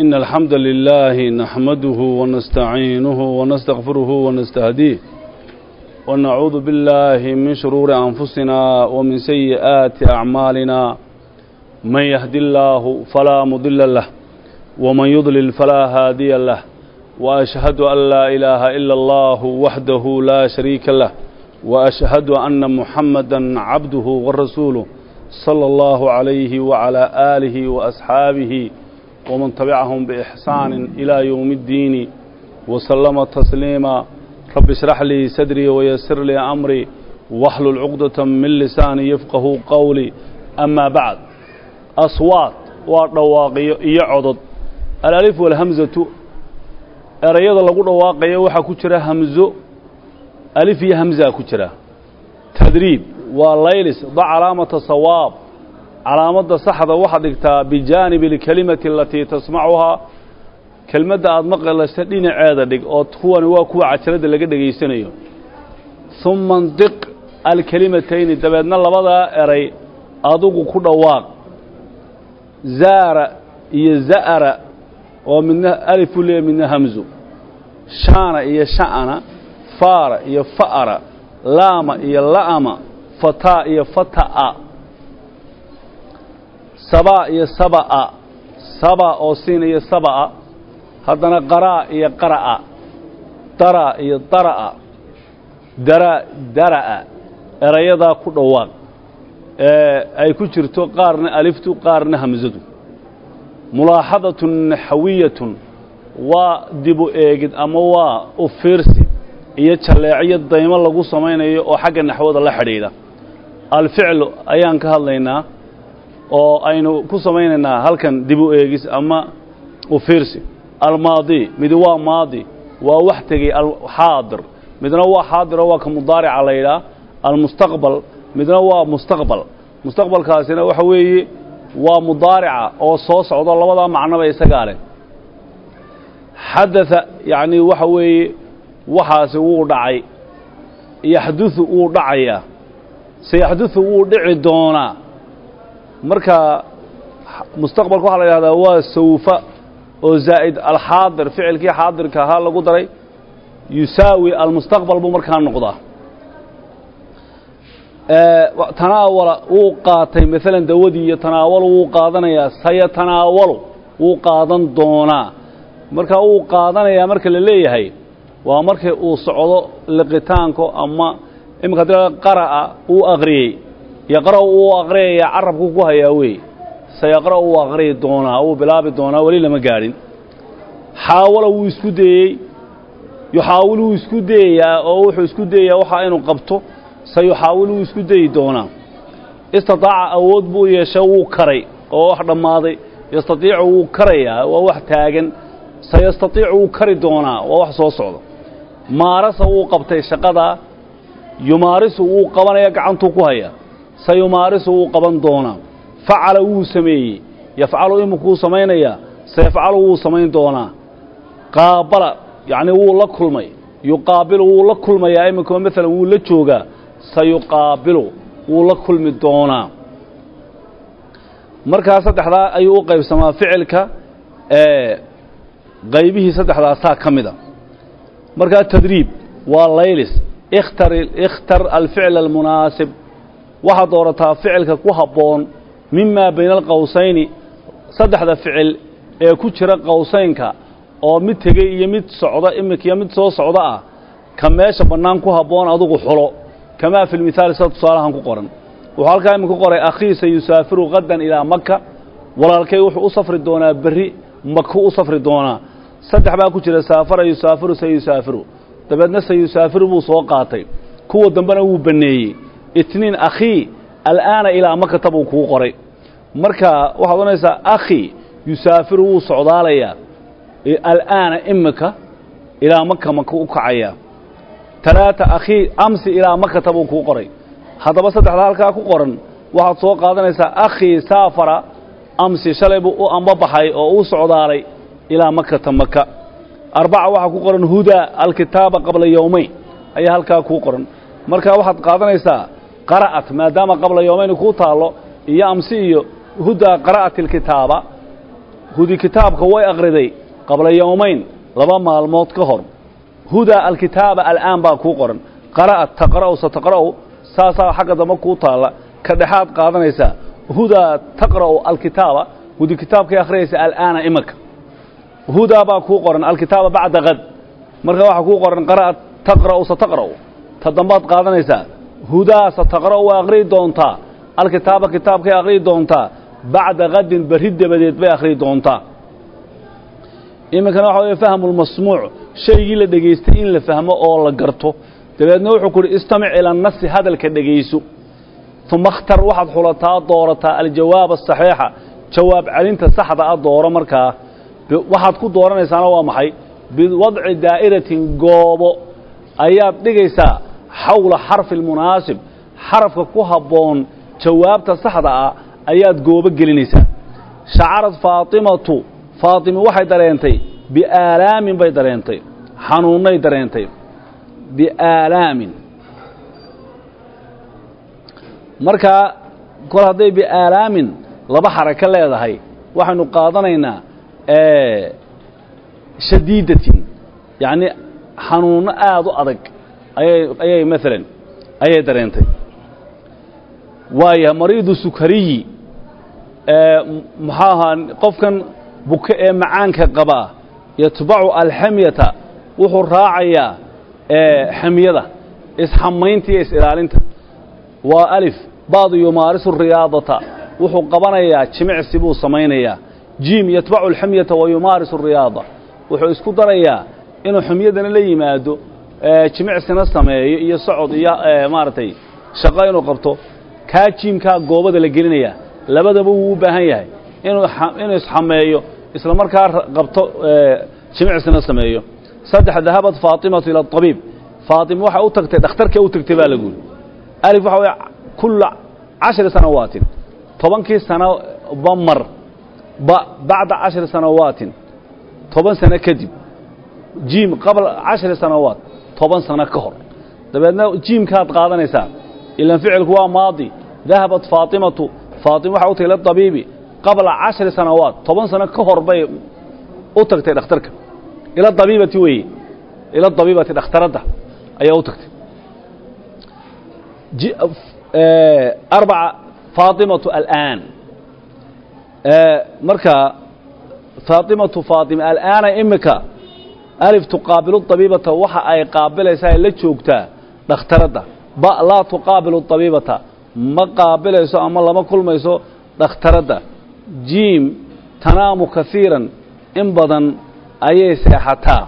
إن الحمد لله نحمده ونستعينه ونستغفره ونستهديه ونعوذ بالله من شرور أنفسنا ومن سيئات أعمالنا من يهدي الله فلا مضل له ومن يضلل فلا هادي له وأشهد أن لا إله إلا الله وحده لا شريك له وأشهد أن محمدا عبده ورسوله صلى الله عليه وعلى آله وأصحابه ومن تبعهم بإحسان إلى يوم الدين وسلم تسليما رب اشرح لي صدري ويسر لي أمري واحلل عقدة من لساني يفقه قولي أما بعد أصوات ودواقي يعضد الألف والهمزة erayada lagu dhawaaqayo waxaa ku jira hamzo alif iyo hamzaa ku jira tadriib waa laylis da calaamata sawaab calaamadda saxda waxaad dhigtaa bijaanibi alkelimati alatii tasmacuhaa kelmadda aada maqlaysa dhinaceeda dhig oo kuwani waa kuwa cajalada laga dhegaysanayo uma ndiq alkelimatayni dabeedna labadaa eray adugu ku dhawaaq zaara iyo za'ara oo midna alifu leeya midna hamzo shaana iyo sha'ana faara iyo fa'ara laama iyo la'ama fataa iyo fata'a sabaa iyo saba'a saba oo siin iyo saba'a haddana qaraa iyo qara'a dara iyo dara'a dara dara'a erayadaa ku dhawaaq ee ay ku jirto qaarna aliftu qaarna hamsadu mulaaxadatun naxawiyatun waa dibu eegid ama waa u fiirsi iyo jalleecyo daymo lagu samaynayo oo xagga naxwada la xidhiidha alficlu ayaan ka hadlaynaa oo aynu ku samaynaynaa halkan dibu eegis ama u fiirsi almaadi midi waa maadi waa wax tegey alxaadir midna waa xaadiroo waa ka mudaarica la yidhaah almustaqbal midna waa mustaqbal mustaqbalkaasina waxa weeye waa mudaarica oo soo socdo labadaa macnoba isagaa leh xadaa yacni waxa weeye waxaasi wuu dhacay yaxduثu wuu dhacayaa sayaxduثu wuu dhici doonaa marka mustaqbalka waxaa la yidhahdaa waa sawfa oo zaa'id alxaadir ficilkii xaadirka ahaa lagu daray yusaawi almustaqbal buu markaa noqdaa tanaawala wuu qaatay maalan dawadii iyo tanaawalu wuu qaadanayaa sayatanaawalu wuu qaadan doonaa marka wuu qaadanayaa marka la leeyahay waa markii uu socdo liqitaanko ama iminka hadii qara'a uu aqriyey yaqra'u uu aqriyayaa carabku ku hayaa wey sayaqra'u wuu aqriyi doonaa wuu bilaabi doonaa weli lama gaadhin xaawala wuu isku dayey yuxaawilu wuu isku dayayaa oo wuxuu isku dayayaa waxaa inuu qabto sayuxaawilu wuu isku dayi doonaa istataaca awood buu yeeshay wuu karay oo wax dhammaaday yastatiicu wuu karayaa waa wax taagan sayastatiicu wuu kari doonaa waa wax soo socda maarasa wuu qabtay shaqadaa yumaarisu wuu qabanaya gacantuu ku haya sayumaarisu wuu qaban doonaa facala wuu sameeyey yafcalu iminkuu samaynayaa sayafcalu wuu samayn doonaa qaabala yacnii wuu la kulmay yuqaabilu wuu la kulmayaa iminka maalan wuu la joogaa sayuqaabilu wuu la kulmi doonaa markaa saddexdaa ayuu u qaybsamaa ficilka ee qaybihii saddexdaasaa ka mida markaa tadriib waa laylis ikhtar ikhtar alficla almunaasib waxaad doorataa ficilka ku habboon mimaa bayna alqowsayni saddexda ficil ee ku jira qowsaynka oo mid tegey iyo mid socda iminkiyo mid soo socda ah ka meesha bannaan ku habboon adugu xulo kamaa fi lmithaali sida tusaalahan ku qoran wuxuu halkaa iminka qoray akhiisa yusaafiru qadan ilaa maka walaalkay wuxuu u safri doonaa berri maku u safri doonaa saddex baa ku jira saafara yusaafiru sayusaafiru dabeedna sayusaafiru buu soo qaatay kuwa dambena wuu banneeyey itniin akhii al'aana ilaa makata buu kuu qoray marka waxaad odhanaysaa akhi yusaafiru wuu socdaalayaa al'aana imika ilaa maka maka u kacayaa talaata akhii amsi ilaa makata buu kuu qoray haddaba saddexda halkaa ku qoran waxaad soo qaadanaysaa akhii saafara amsi shalay buu u ambabaxay oo u socdaalay ilaa makata maka arbaca waxaa ku qoran hudaa alkitaaba qabla yowmayn ayaa halkaa kuu qoran marka waxaad qaadanaysaa qara'at maadaama qabla yowmayn kuu taallo iyo amsi iyo hudaa qara'at alkitaaba hudi kitaabka way akhriday qabla yowmayn laba maalmood ka hor hudaa alkitaaba al'aan baa kuu qoran qara'at taqra'u sataqra'u saasaa xagga dambe kuu taalla ka dhexaad qaadanaysaa hudaa taqra'u alkitaaba hudi kitaabkay akhriyaysa al'aana imanka hudaa baa kuu qoran alkitaaba bacda kad marka waxaa kuu qoran qara'at taqra'u sataqra'u ta dambaad qaadanaysaa hudaa sataqra'u waa akhriyi doontaa alkitaaba kitaabkay akhriyi doontaa bacda kadin berri dabadeed bay akhriyi doontaa iminkana waxa weye fahmu lmasmuuc shaygii la dhegaystay in la fahmo oo la garto dabeedna wuxuu ku uhi istamic ila nasi hadalka dhegayso uma اkhtar waxaad xulataa doorataa aljawaab asaxiixa jawaab celinta saxda a dooro markaa waxaad ku dooranaysaana waa maxay biwadci daa'iratin goobo ayaad dhigaysaa xawla xarfi اlmunaasib xarafka ku habboon jawaabta saxda ah ayaad goobo gelinaysaa shacarad faatimatu faatimi waxay dareentay biaalaamin bay dareentay xanuunnay dareentay biaalaamin markaa kol hadday biaalaamin laba xarako leedahay waxaynu qaadanaynaa shadiidatin yacni xanuunno aada u adag ayay ayay maalan ayay dareentay waaya mariidu sukariyi muxuu ahaa qofkan buke ee macaanka qabaa yatbacu alxamyata wuxuu raacayaa xamyada isxamaynta iyo is-ilaalinta waa alif ba'du yumaarisu riyaadata wuxuu qabanayaa jimicsi buu samaynayaa jiim yatbacu alxamyata wa yumaarisu riyaada wuxuu isku darayaa inuu xumyadana la yimaado jimicsina sameeyo iyo socod iyo maaragtay shaqo inuu qabto kaa jiimkaa goobada la gelinayaa labadaba wuu u baahan yahay inuu inuu isxameeyo isla markaa qabto jimicsina sameeyo saddex dahabat faatimatu ila abiib faatima waxay u tagtay dhakhtarka u tagtay baa lagu yidhi alif waxa weye kulla cashri sanawaatin tobankii sanoba mar ba bacda cashri sanawaatin toban sano kadib jiim qabla cashri sanawaat toban sano ka hor dabeedna jiimkaad qaadanaysaa ilan ficilku waa maadi dahabat faatimatu faatima waxay u tagtay liabiibi qabla cashri sanawaat toban sano ka hor bay u tagtay dhakhtarka ila dabiibati weeye ila dabiibati dhakhtaradda ayaa u tagtay arbaca faatimatu al'aan marka faatimatu faatima al'aana imika alif tuqaabilu dabiibata waxa ay qaabilaysaa la joogtaa dhakhtaradda ba laa tuqaabilu dabiibata ma qaabilayso ama lama kulmayso dhakhtaradda jiim tanaamu kaiiran in badan ayay seexataa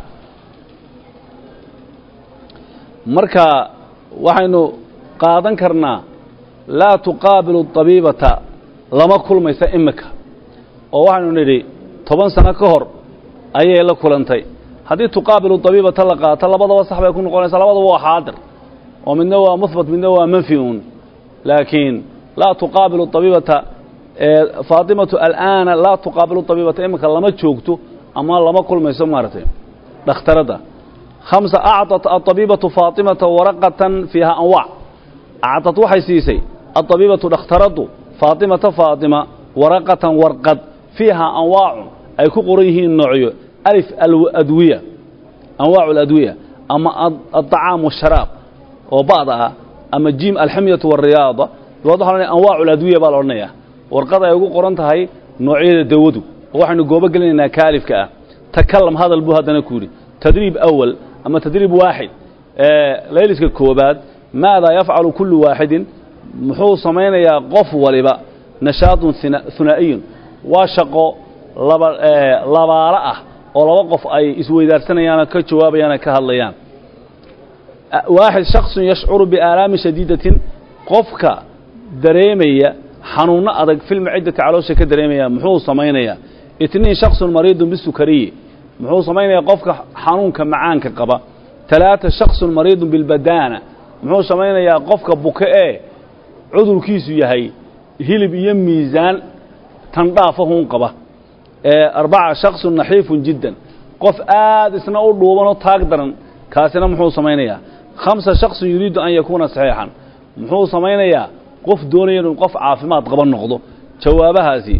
marka waxaynu qaadan karnaa laa tuqaabilu dabiibata lama kulmaysa imika oo waxaynu nidhi toban sano ka hor ayay la kulantay haddii tuqaabilu dabiibata la qaato labadaba sax bay ku noqonaysaa labadaba waa xaadir oo midna waa muhbat midna waa manfi un laakiin laa tuqaabilu dabiibata faatimatu al'aana laa tuqaabilu dabiibata imika lama joogto ama lama kulmayso maaragtay dhakhtaradda hamsa acطat aطabiibatu faatimata waraqatan fiiha anwac acطad waxay siisay aطabiibatu dhakhtaraddu faatimata faatima waraqatan warqad fiiha anwaacun ay ku qoran yihiin noocyo alif adwiya anwaacu aladwiya ama aلطacaam washaraab oo ba'da ah ama jiim alxamyatu wاriyaada dabaad waxa la anwaacu aladwiya baa la odhanaya warqad ay ugu qoran tahay noocyada dawadu oo waxaynu goobo gelinaynaa kaalifka ah takalam hadal buu haddana ku yidhi tadriib awal ama tadriib waaxid layliska koobaad maadaa yafcalu kullu waaxidin muxuu samaynayaa qof waliba nashaadun hunaa'iyun waa shaqo laba labaalo ah oo laba qof ay isweydaarsanayaan ka jawaabayaan ka hadlayaan waaxid shaksun yashcuru biaalaami shadiidatin qofka dareemaya xanuunno adag filmaciddati caloosha ka dareemaya muxuu samaynayaa itniin shaksun mariidun bisukariyi muxuu samaynayaa qofka xanuunka macaanka qaba talaata shaksun mariidun bilbadaana muxuu samaynayaa qofka buke ee cudurkiisu yahay hilib iyo miisaan tandhaafahun qaba arbaca shaksun naxiifun jiddan qof aad isna u dhuubanoo taag daran kaasina muxuu samaynayaa khamsa shaksun yuriidu an yakuuna saxiixan muxuu samaynayaa qof doonaya inuu qof caafimaad qaba noqdo jawaabahaasi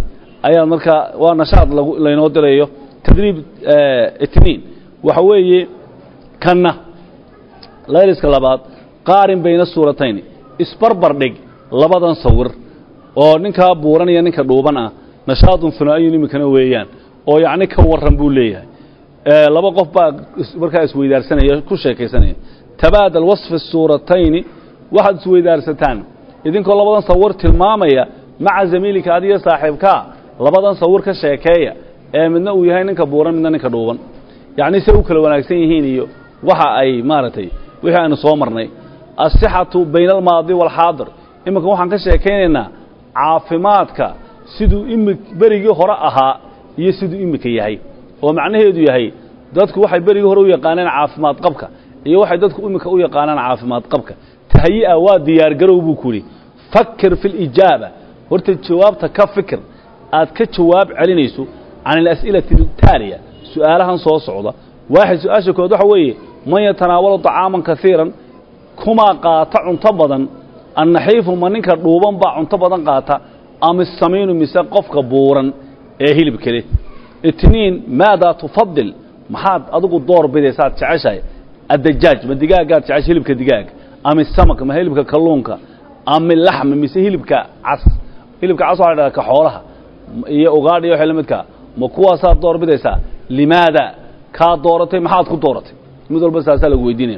ayaa markaa waa nashaad lagu laynoo dirayo tadriib itniin waxa weeye kanna layliska labaad qaarin bayna suuratayni isbarbar dhig labadan sawir oo ninkaa buuran iyo ninka dhuuban ah nashaadun hunaa'iyun iminkana weeyaan oo yacni ka warran buu leeyahay laba qof baa markaa isweydaarsanaya ku sheekaysanaya tabaadal wasfi suuratayni waxaad isweydaarsataan idinkoo labadan sawir tilmaamaya maca zamiilika adiga saaxiibkaa labadan sawir ka sheekeeya ee midna uu yahay ninka buuran midna ninka dhuuban yacni se u kala wanaagsan yihiin iyo waxa ay maaragtay wixii aynu soo marnay asixatu bayna almaadi waalxaadir iminka waxaan ka sheekaynaynaa caafimaadka siduu imi berigii hore ahaa iyo siduu imika yahay oo macnaheedu yahay dadku waxay berigii hore u yaqaaneen caafimaad qabka iyo waxay dadku imika u yaqaanaan caafimaad qabka tahayi'a waa diyaargarow buu ku yidhi fakir fi lijaaba horta jawaabta ka fikir aad ka jawaab celinayso can alas'ilati altaaliya su'aalahan soo socda waaxid su-aasha kood waxa weeye man yatanaawalu طacaaman kaiiran kumaa qaata cunto badan annaxiifu ma ninka dhuuban baa cunto badan qaata ama samiinu mise qofka buuran ee hilibka leh itniin maadaa tufadil maxaad adigu door bidaysaad jeceshahay addajaaj ma digaagaad jecesha hilibka digaaga ama samak ma hilibka kalluunka ama laxma mise hilibka cas hilibka cas waxa la dhahdaa ka xoolaha iyo ugaadh iyo waxay la midkaa ma kuwaasaad door bidaysaa limaada kaa dooratay maxaad ku dooratay mid walba saasaa lagu weydiinaya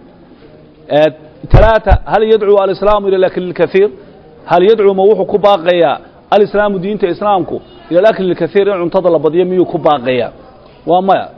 ثلاثة هل يدعو الإسلام إلى الأكل الكثير هل يدعو ما وحو كباقيا الإسلام دينة إسلامكو إلى الأكل الكثير إن انتظر بديا ميو كباقيا وما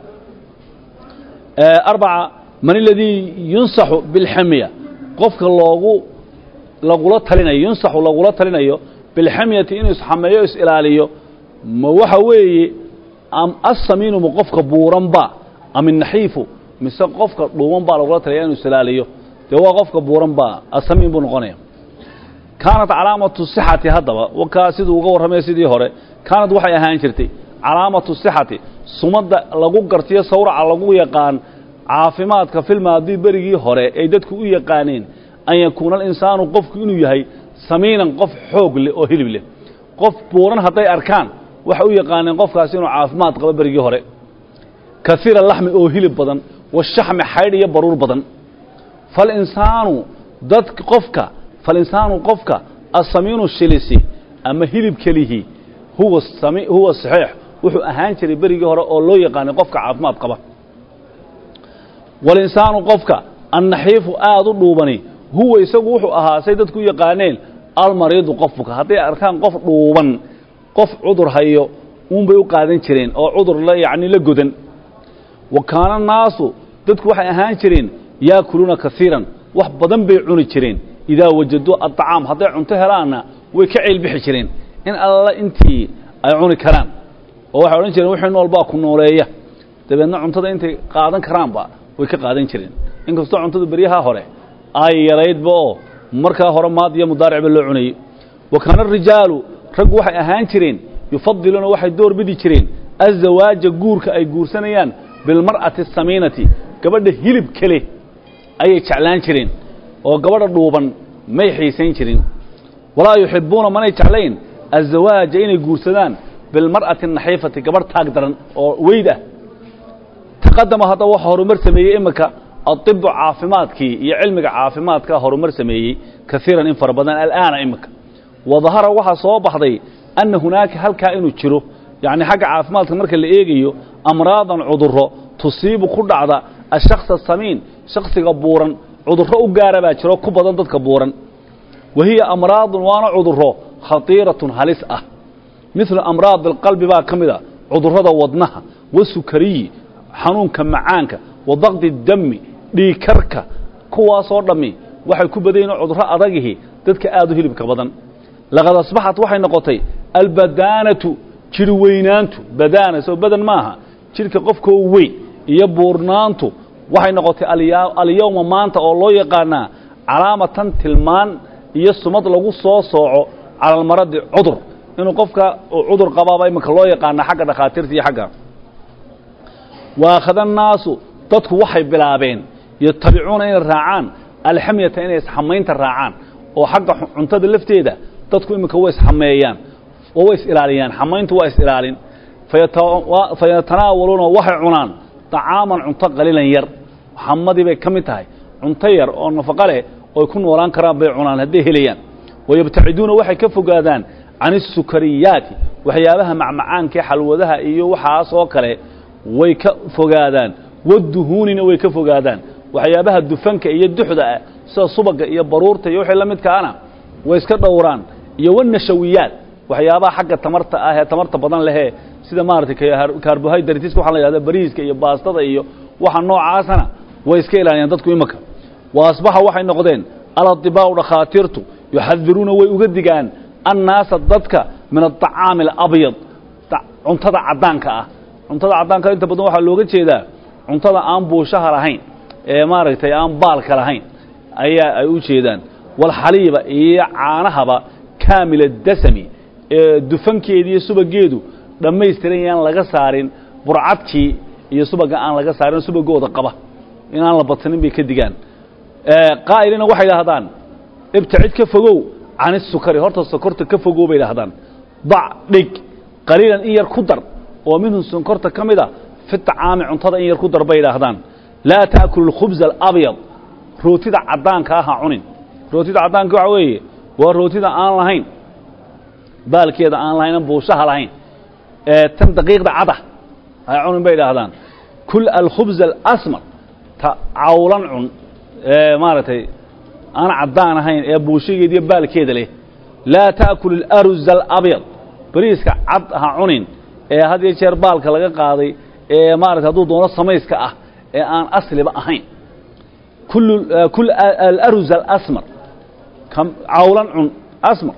أربعة من الذي ينصح بالحمية قفك الله لغولا تلنا ينصح لغولا تلنا بالحمية إنه يسحميه إسئلاليه ما وحوي أم السمين مقفك بورنبا أم النحيف mise qofka dhuuban baa lagula talaya inuu isilaaliyo dee waa qofka buuran baa asamiin buu noqonaya kaanat calaamatu sixati haddaba wakaa siduu uga warramaya sidii hore kaanad waxay ahaan jirtay calaamatu sixati sumadda lagu gartiyo sawraca lagu yaqaan caafimaadka filmaadii berigii hore ay dadku u yaqaaneen an yakuuna alinsaanu qofku inuu yahay samiinan qof xoog leh oo hilib leh qof buuran hadday arkaan waxay u yaqaaneen qofkaasi inuu caafimaad qabo berigii hore kaiira laxmi oo hilib badan washaxmi xaydh iyo baruur badan falinsaanu dad qofka falinsaanu qofka asamiinu shilisi ama hilib kelihii huwa sami huwa saxiix wuxuu ahaan jiray berigii hore oo loo yaqaanay qofka caafimaad qaba walinsaanu qofka annaxiifu aada u dhuubani huwa isagu wuxuu ahaa say dadku u yaqaaneen almariidu qofka hadday arkaan qof dhuuban qof cudur hayo uunbay u qaadan jireen oo cudur la yacni la godan wa kaana naasu dadku waxay ahaan jireen yaakuluuna kaiiran wax badan bay cuni jireen idaa wajaduu aطacaam hadday cunto helaanna way ka ceelbixi jireen in alla intii ay cuni karaan oo waxay odhan jireen wixii nool baa ku nooleeya dabeedna cuntada intay qaadan karaanba way ka qaadan jireen inkastoo cuntada beryaha hore ay yaraydba oo markaa hore maad iyo mudaaricba loo cunayey wa kaana arijaalu raggu waxay ahaan jireen yufadiluuna waxay door bidi jireen azawaaja guurka ay guursanayaan bilmar'ati asamiinati gabadha hilib kale ayay jeclaan jireen oo gabadha dhuuban may xiisayn jirin walaa yuxibbuuna manay jeclayn azawaaja inay guursadaan bilmar'ati naxiifati gabadh taag daran oo weyd ah taqadama haddaba waxa horumar sameeyey iminka adibu caafimaadkii iyo cilmiga caafimaadka horumar sameeyey kaiiran in fara badan al'aana iminka wadahara waxaa soo baxday anna hunaaka halkaa inuu jiro yacni xagga caafimaadka marka la eegayo amraadan cudurro tusiibu ku dhacda ashakص asamiin shaksiga buuran cudurro u gaara baa jiro ku badan dadka buuran wa hiya amraadun waana cudurro khatiiratun halis ah midlu amraad alqalbi baa ka mid a cudurrada wadnaha wasukariyi xanuunka macaanka wa daqdi dami dhiikarka kuwaasoo dhammi waxay ku badan yihin cudurro adagihi dadka aad u hilibka badan laqad asbaxat waxay noqotay albadaanatu jir weynaantu badaana soo badan maaha jidhka qofkoo weyn iyo buurnaantu waxay noqotay alyawma maanta oo loo yaqaanaa calaamatan tilmaan iyo sumad lagu soo sooco cala almaradi cudur inuu qofka cudur qabaaba iminka loo yaqaana xagga dhakhaatiirta iyo xagga waakhada annaasu dadku waxay bilaabeen yatabicuuna inay raacaan alxamyata inay isxamaynta raacaan oo xagga cuntada lafteeda dadku iminka way isxameeyaan oo way is-ilaaliyaan xamayntu waa is-ilaalin fayatanaawaluuna waxay cunaan طacaaman cunto qaliilan yar xamadii bay ka mid tahay cunto yar oo nafaqo leh oy ku noolaan karaan bay cunaan hadday helayaan wayabtaciduuna waxay ka fogaadaan can الsukariyaati waxyaabaha macmacaankae xalwadaha iyo waxaas oo kale way ka fogaadaan waduhuunina way ka fogaadaan waxyaabaha dufanka iyo duxda ah sida subaga iyo baruurta iyo wixii la midkaana way iska dhowraan iyo wanashawiyaat waxyaabaha xagga tamarta ah ee tamarta badan lehee sida maaragtay carbohydratiska waxaa la yidhahda bariiska iyo baastada iyo waxa noocaasana way iska ilaaliyaan dadku imaka wa asbaxa waxay noqdeen aladibaaءu dhakhaatiirtu yuxadiruuna way uga digaan annaasa dadka min aطacaami alabyad cuntada caddaanka ah cuntada caddaanka inta badan waxaa looga jeedaa cuntada aan buushaha lahayn ee maaragtay aan baalka lahayn ayaa ay u jeedaan walxaliiba iyo caanahaba kaamila dasami ee dufankeedi iyo subageedu dhammaystiran yaan laga saarin burcadkii iyo subaga aan laga saarin subagooda qaba inaan la badsanin bay ka digaan qaa'ilina waxay idhaahdaan ibtacid ka fogow can isukari horta sokorta ka fogow bay idhahdaan dac dhig qaliilan in yar ku dar oo minhu sonkorta ka mid a fi طacaami cuntada in yar ku dar bay idhaahdaan laa taأkulu اkhubza alabyad rootida caddaanka ah ha cunin rootida caddaanka waxa weeye waa rootida aan lahayn baalkeeda aan lahayn an buushaha lahayn ee tan daqiiqda cada ha cunin bay idhaahdaan kul alkhubza alasmar ta cawlan cun ee maaragtay aan caddaan ahayn ee buushageeda iyo baalkeeda leh laa taأkul اlaruz alabyad bariiska cad ha cunin ee had iyo jeer baalka laga qaaday ee maarata hadduu doono samayska ah ee aan asliba ahayn kul alaruz alasmar cawlan cun asmar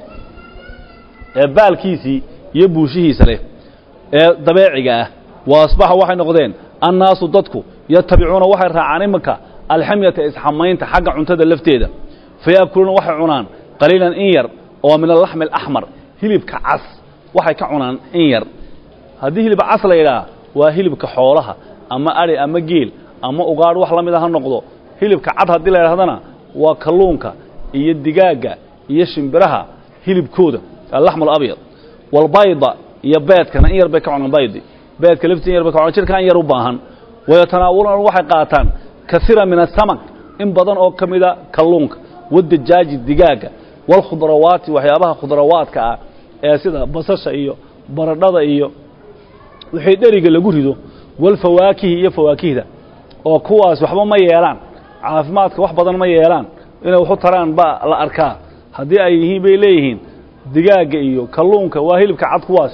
ee baalkiisii iyo buushihiisa leh ee dabeeciga ah wa asbaxa waxay noqdeen annaasu dadku yatabicuuna waxay raacaan iminka alxamyata isxamaynta xagga cuntada lafteeda fayaakuluuna waxay cunaan qaliilan in yar oo min alaxmi alaxmar hilibka cas waxay ka cunaan in yar haddii hilib cas la yidhaah waa hilibka xoolaha ama ari ama geel ama ugaadh wax la mida ha noqdo hilibka cad haddii la yidhahdana waa kalluunka iyo digaagga iyo shimbiraha hilibkooda alaxmu alabyad walbayda iyo beedkana in yar bay ka cunaan baydi beedka laftii in yar bay ka cunaan jirka in yar u baahan wayatanaawuluuna waxay qaataan kaiira min asamak in badan oo ka mida kalluunka wadajaaji digaagga walkhudrawaati waxyaabaha khudrawaadka ah ee sida basasha iyo baradhada iyo wixii dheriga lagu rido walfawaakihi iyo fawaakihda oo kuwaas waxba ma yeelaan caafimaadka wax badan ma yeelaan inay waxu taraan baa la arkaa haddii ay yihiin bay leeyihiin digaagga iyo kalluunka waa hilibka cad kuwaas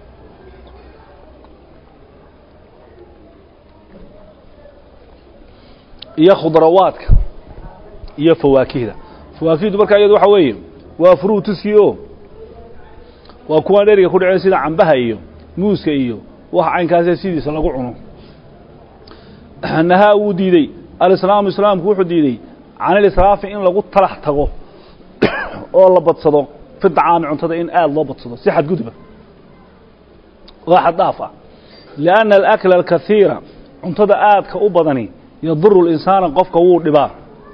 iyo khudrawaadka iyo fawaakihda fawaakihdu markaa iyadu waxa weeye waa fruutiskii o waa kuwaan dheriga ku dhaceen sida cambaha iyo muuska iyo wax caynkaasee sidiisa lagu cuno nahaa wuu diidey alislaamu islaamku wuxuu diidey can ilisraafi in lagu talax tago oo la badsado fi dacaami cuntada in aad loo badsado si xadgudba waa xaddaaf ah lianna alakla alkaiira cuntada aadka u badani yaduru linsaana qofka wuu dhibaa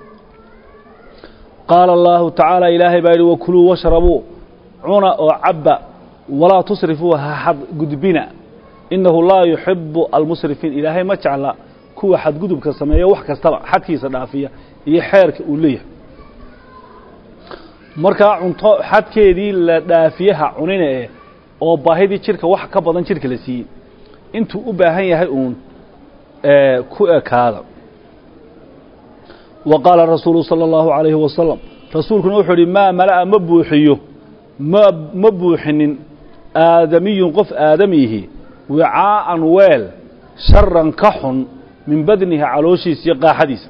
qaala allahu tacaala ilaahay baa yidhi wakuluu washrabuu cuna oo cabba walaa tusrifuu ha xadgudbina innahu laa yuxibu almusrifiin ilaahay ma jecla kuwa xadgudubka sameeya wax kastaba xadkiisa dhaafiya iyo xeerka uu leeyahay markaa cunto xadkeedii la dhaafiyaha cunina eh oo baahidii jidhka wax ka badan jidhka la siiyey intuu u baahan yahay uun ku ekaada wa qaala rasuulu salى اllahu عalayhi wasalam rasuulkuna wuxuu idhi maa mala'a ma buuxiyo ma ma buuxinin aadamiyun qof aadamiihi wicaa'an weel sharan ka xun min badnihi calooshiisa iyo qaaxadiisa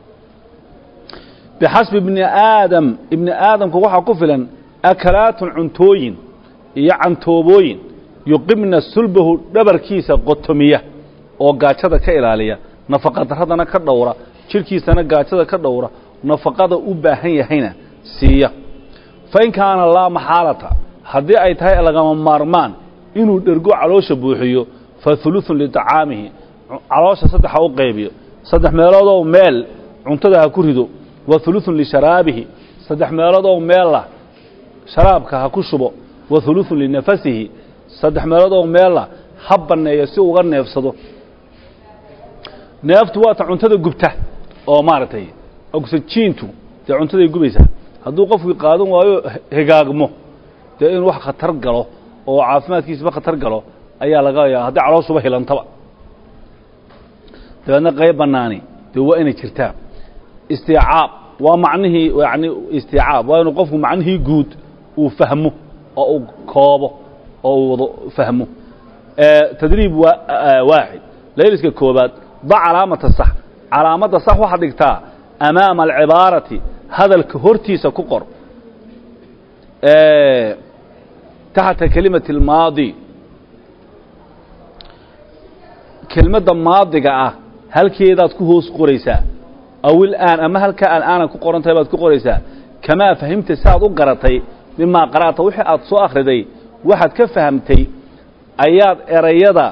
bixasbi ibni aadam ibni aadamka waxaa ku filan akalaatun cuntooyin iyo cantoobooyin yuqibna sulbahu dhabarkiisa qotomiya oo gaajada ka ilaaliya nafaqadaradana ka dhowra jidhkiisana gaajada ka dhowra nafaqada u baahan yahayna siiya fa in kaana laa maxaalata haddii ay tahay lagama maarmaan inuu dhergo caloosha buuxiyo fa hulutun liطacaamihi caloosha saddex ha u qaybiyo saddex meeloodoo meel cuntada ha ku rido wa hulutun lisharaabihi saddex meeloodoo meella sharaabka ha ku shubo wa huluثun linafasihi saddex meelood oo meela ha banneeyo si uga neefsado neeftu waa ta cuntada gubta oo maaragtay oxygiintu dee cuntaday gubaysaa hadduu qofkii qaadan waayo hegaagmo dee inuu wax khatar galo oo caafimaadkiisaba khatar galo ayaa laga yaaba haddii calooshuba hilantaba dabeedna qayb bannaani dee waa inay jirtaa istiicaab waa macnihii yani istiicaab waa inuu qofku macnihii guud uu fahmo oo uu koobo oo uu wado fahmo tadriib waa waaxid layliska koobaad da calaamata sax calaamadda sax waxaad dhigtaa amaama alcibaarati hadalka hortiisa ku qor taxta kelimati اlmaadi kelmadda maadiga ah halkeedaad ku hoos qoraysaa aw ilaan ama halkaa al'aana ku qoran tahay baad ku qoraysaa kamaa fahimta si aad u garatay mimaa qara'ta wixii aad soo akhriday waxaad ka fahamtay ayaad erayada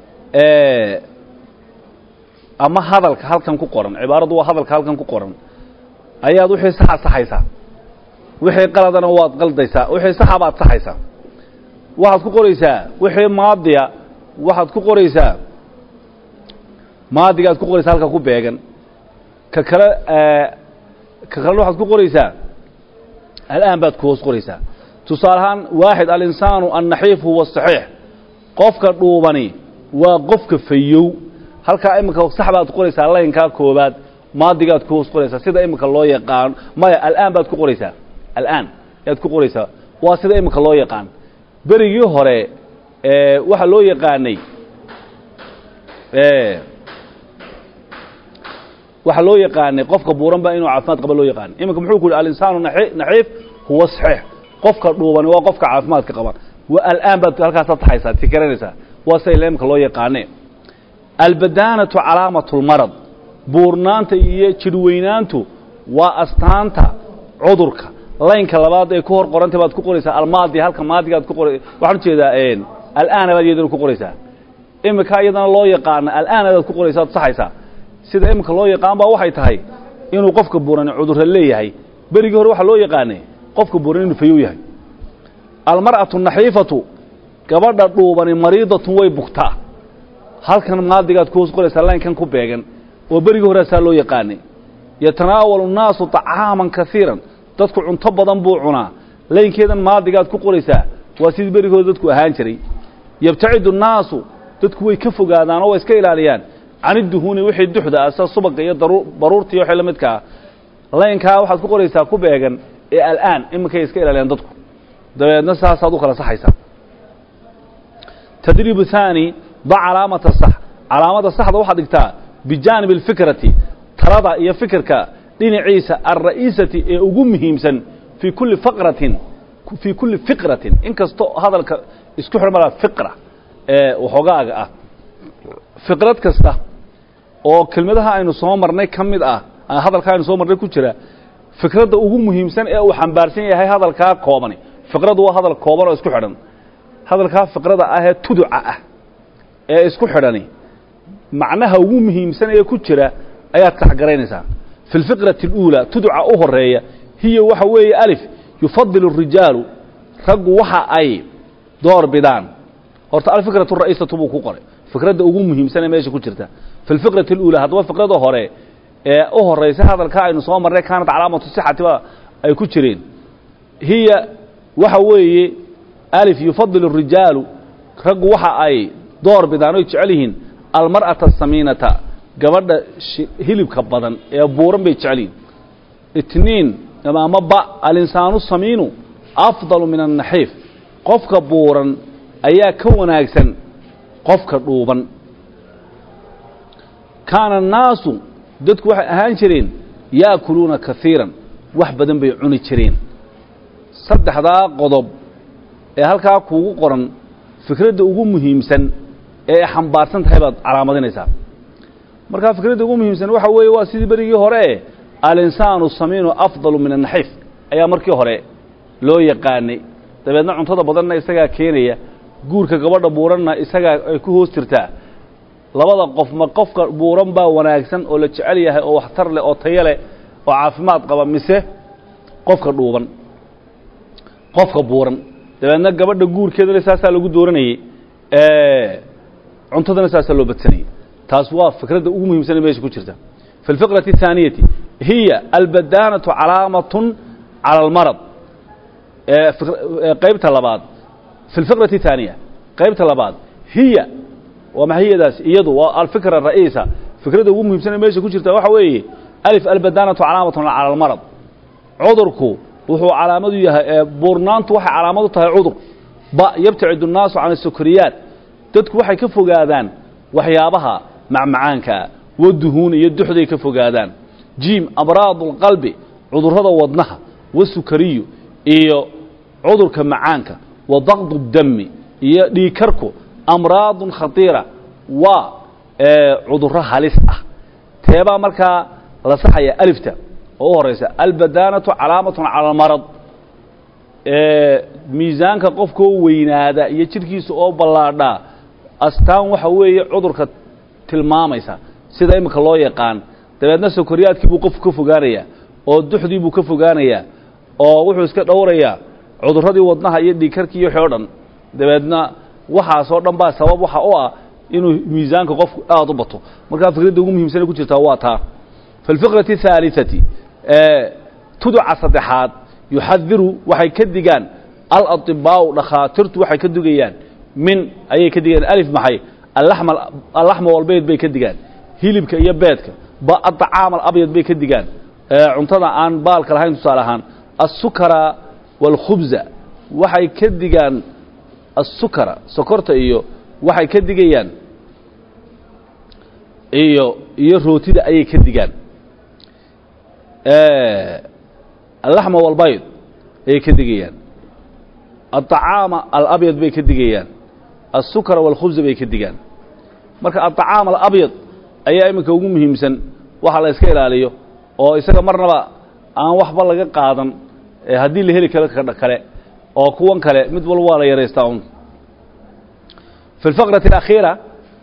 ama hadalka halkan ku qoran cibaaradu waa hadalka halkan ku qoran ayaad wixii saxa saxaysaa wixii qaladana waad qaldaysaa wixii saxa baad saxaysaa waxaad ku qoraysaa wixii maadiya waxaad ku qoraysaa maadigaad ku qoraysaa halka ku beegan ka kale ka kalena waxaad ku qoraysaa al'aan baad ku hoos qoraysaa tusaale ahaan waaxid alinsaanu annaxiif huwa asaxiix qofka dhuubani waa qofka fayow halkaa iminka sax baad qoraysaa laynkaa koobaad maadigaad ku hoos qoraysaa sida iminka loo yaqaan maya al'aan baad ku qoraysaa al'aan yaad ku qoraysaa waa sida iminka loo yaqaan berigii hore waxaa loo yaqaanay waxaa loo yaqaanay qofka buuran ba inuu caafimaad qaba loo yaqaanay iminka muxuu ku yidhi alinsaanu naxiif huwa saxiix qofka dhuubani waa qofka caafimaadka qaba wa al'aan baad halkaasaad taxaysaa ti garanaysaa waa sida iminka loo yaqaane albadaanatu calaamatu lmarad buurnaanta iyo jidhweynaantu waa astaanta cudurka laynka labaad ee ku hor qorantay baad ku qoraysaa almaadi halka maadigaad ku qora waxaan ujeedaa al'aana baad iyadana ku qoraysaa iminka iyadana loo yaqaana al'aanadaad ku qoraysaa ad saxaysaa sida iminka loo yaqaan baa waxay tahay inuu qofka buurani cudurra leeyahay berigii hore waxaa loo yaqaanay qofka buuran inuu fayow yahay almar'atu naxiifatu gabadha dhuubani mariidatun way bugtaa halkan maadigaad ku hoos qoraysaa laynkan ku beegan oo berigii horaasaa loo yaqaanay yatanaawalu nnaasu طacaaman kaiiran dadku cunto badan buu cunaa laynkeedan maadigaad ku qoraysaa waa sidii berigii hore dadku ahaan jiray yabtacidu الnaasu dadku way ka fogaadaan oo way iska ilaaliyaan can iduhuuni wixii duxda ah sida subaga iyo baruurta iyo wixii la midka ah laynkaa waxaad ku qoraysaa ku beegan ee al'aan iminkay iska ilaaliyaan dadku dabeedna saasaad u kala saxaysaa tadriibu haani da calaamata sax calaamada saxda waxaad dhigtaa bijaanib اlfikrati talada iyo fikirka dhinaciisa alra'iisati ee ugu muhiimsan fii kulli faqratin fii kulli fiqratin in kasto hadalka isku xidhan malaa fiqra ee waxoogaaga ah fiqrad kasta oo kelmadaha aynu soo marnay ka mid ah hadalka aynu soo marnay ku jira fikradda ugu muhiimsan ee uu xambaarsan yahay hadalkaa koobani fiqraddu waa hadal kooban oo isku xidhan hadalkaa fiqrada ah ee tuduca ah ee isku xidhani macnaha ugu muhiimsan ee ku jira ayaad taxgaraynaysaa fi اlfiqrati اluulى tuduca u horeeya hiya waxa weeye alif yufadil الrijaalu raggu waxa ay door bidaan horta alfikratu ra'iisatu buu ku qoray fikradda ugu muhiimsan ee meesha ku jirta fi اlfiqrati اluulى haddaba fiqrada hore ee u horaysa hadalka aynu soo marnay kaanat calaamatu sixati ba ay ku jireen hiya waxa weeye alif yufadil الrijaalu raggu waxa ay door bidaan oy jecel yihiin almar'ata asamiinata gabadha hilibka badan ee buuran bay jecel yihin itniin ama ba alinsaanu samiinu afdalu min annaxiif qofka buuran ayaa ka wanaagsan qofka dhuuban kaana annaasu dadku waxay ahaan jireen yaakuluuna kaiiran wax badan bay cuni jireen saddexdaa qodob ee halkaa kuugu qoran fikradda ugu muhiimsan ee ay xambaarsan tahay baad calaamadinaysaa markaa fikradda ugu muhiimsan waxa weeye waa sidii berigii hore alinsaanu samiinu afdalu min annaxiif ayaa markii hore loo yaqaanay dabeedna cuntada badanna isagaa keenaya guurka gabadha buuranna isagaa ay ku hoos jirtaa labada qof ma qofka buuran baa wanaagsan oo la jecel yahay oo waxtar leh oo tayo leh oo caafimaad qaba mise qofka dhuuban qofka buuran dabeedna gabadha guurkeedana saasaa lagu dooranayey cuntadana saasaa loo badsanayey taas waa fikradda ugu muhiimsane meesha ku jirta fi اlfiqraةi الثaaniyati hiya albadaanaةu calaamatun calى اlmarad qaybta labaad fi اlfiqraةi الثaaniya qaybta labaad hiya waa maxay hiyadaas iyadu waa alfikra ra'iisa fikradda ugu muhiimsane meesha ku jirta waxa weeye alif albadaanaةu calaamatun calى اlmarad cudurku wuxuu calaamadu yahay buurnaantu waxay calaamad u tahay cudur ba yabtacid الnaasu can الsukriyaat dadku waxay ka fogaadaan waxyaabaha macmacaankaa waduhuun iyo duxday ka fogaadaan jiim amraadu اlqalbi cudurrada wadnaha wasukariyu iyo cudurka macaanka wa daqdu اdami iyo dhiikarku amraadun khatiira waa cudurro halis ah teebaa markaa la saxaya alifta oo u horaysa albadaanaةu calaamatun calى اlmarad miisaanka qofkoo weynaada iyo jidhkiisa oo ballaadhaa astaan waxa weeye cudurka tilmaamaysa sida imika loo yaqaan dabeedna sokoryaadkii buu qofku ka fogaanayaa oo duxdii buu ka fogaanayaa oo wuxuu iska dhowrayaa cudurradii wadnaha iyo dhiikarkii iyo wixii o dhan dabeedna waxaasoo dhan baa sabab waxa u ah inuu miisaanka qofku aad u bato markaa fikradda ugu muhiimsane ku jirtaa waa taa fi اlfiqraةi الثaaliثati tuduca saddexaad yuxadiru waxay ka digaan alaطibaaءu dhakhaatirtu waxay ka digayaan min ayay ka digayaan alif maxay alaxma walbeyd bay ka digaan hilibka iyo beedka ba aطacaam alabyad bay ka digaan cuntada aan baalka lahayn tusaale ahaan asukara wاlkhubza waxay ka digaan asukara sokorta iyo waxay ka digayaan iyo iyo rootida ayay ka digaan alaxma walbayd ayay ka digayaan aلطacaama alabyad bay ka digayaan asukara wاlkhubza bay ka digaan marka aلطacaam alabyad ayaa iminka ugu muhiimsan waxa la iska ilaaliyo oo isaga marnaba aan waxba laga qaadan haddii la heli karo kale oo kuwan kale mid walba waa la yaraystaa un fi اlfaqraةi اlakhiira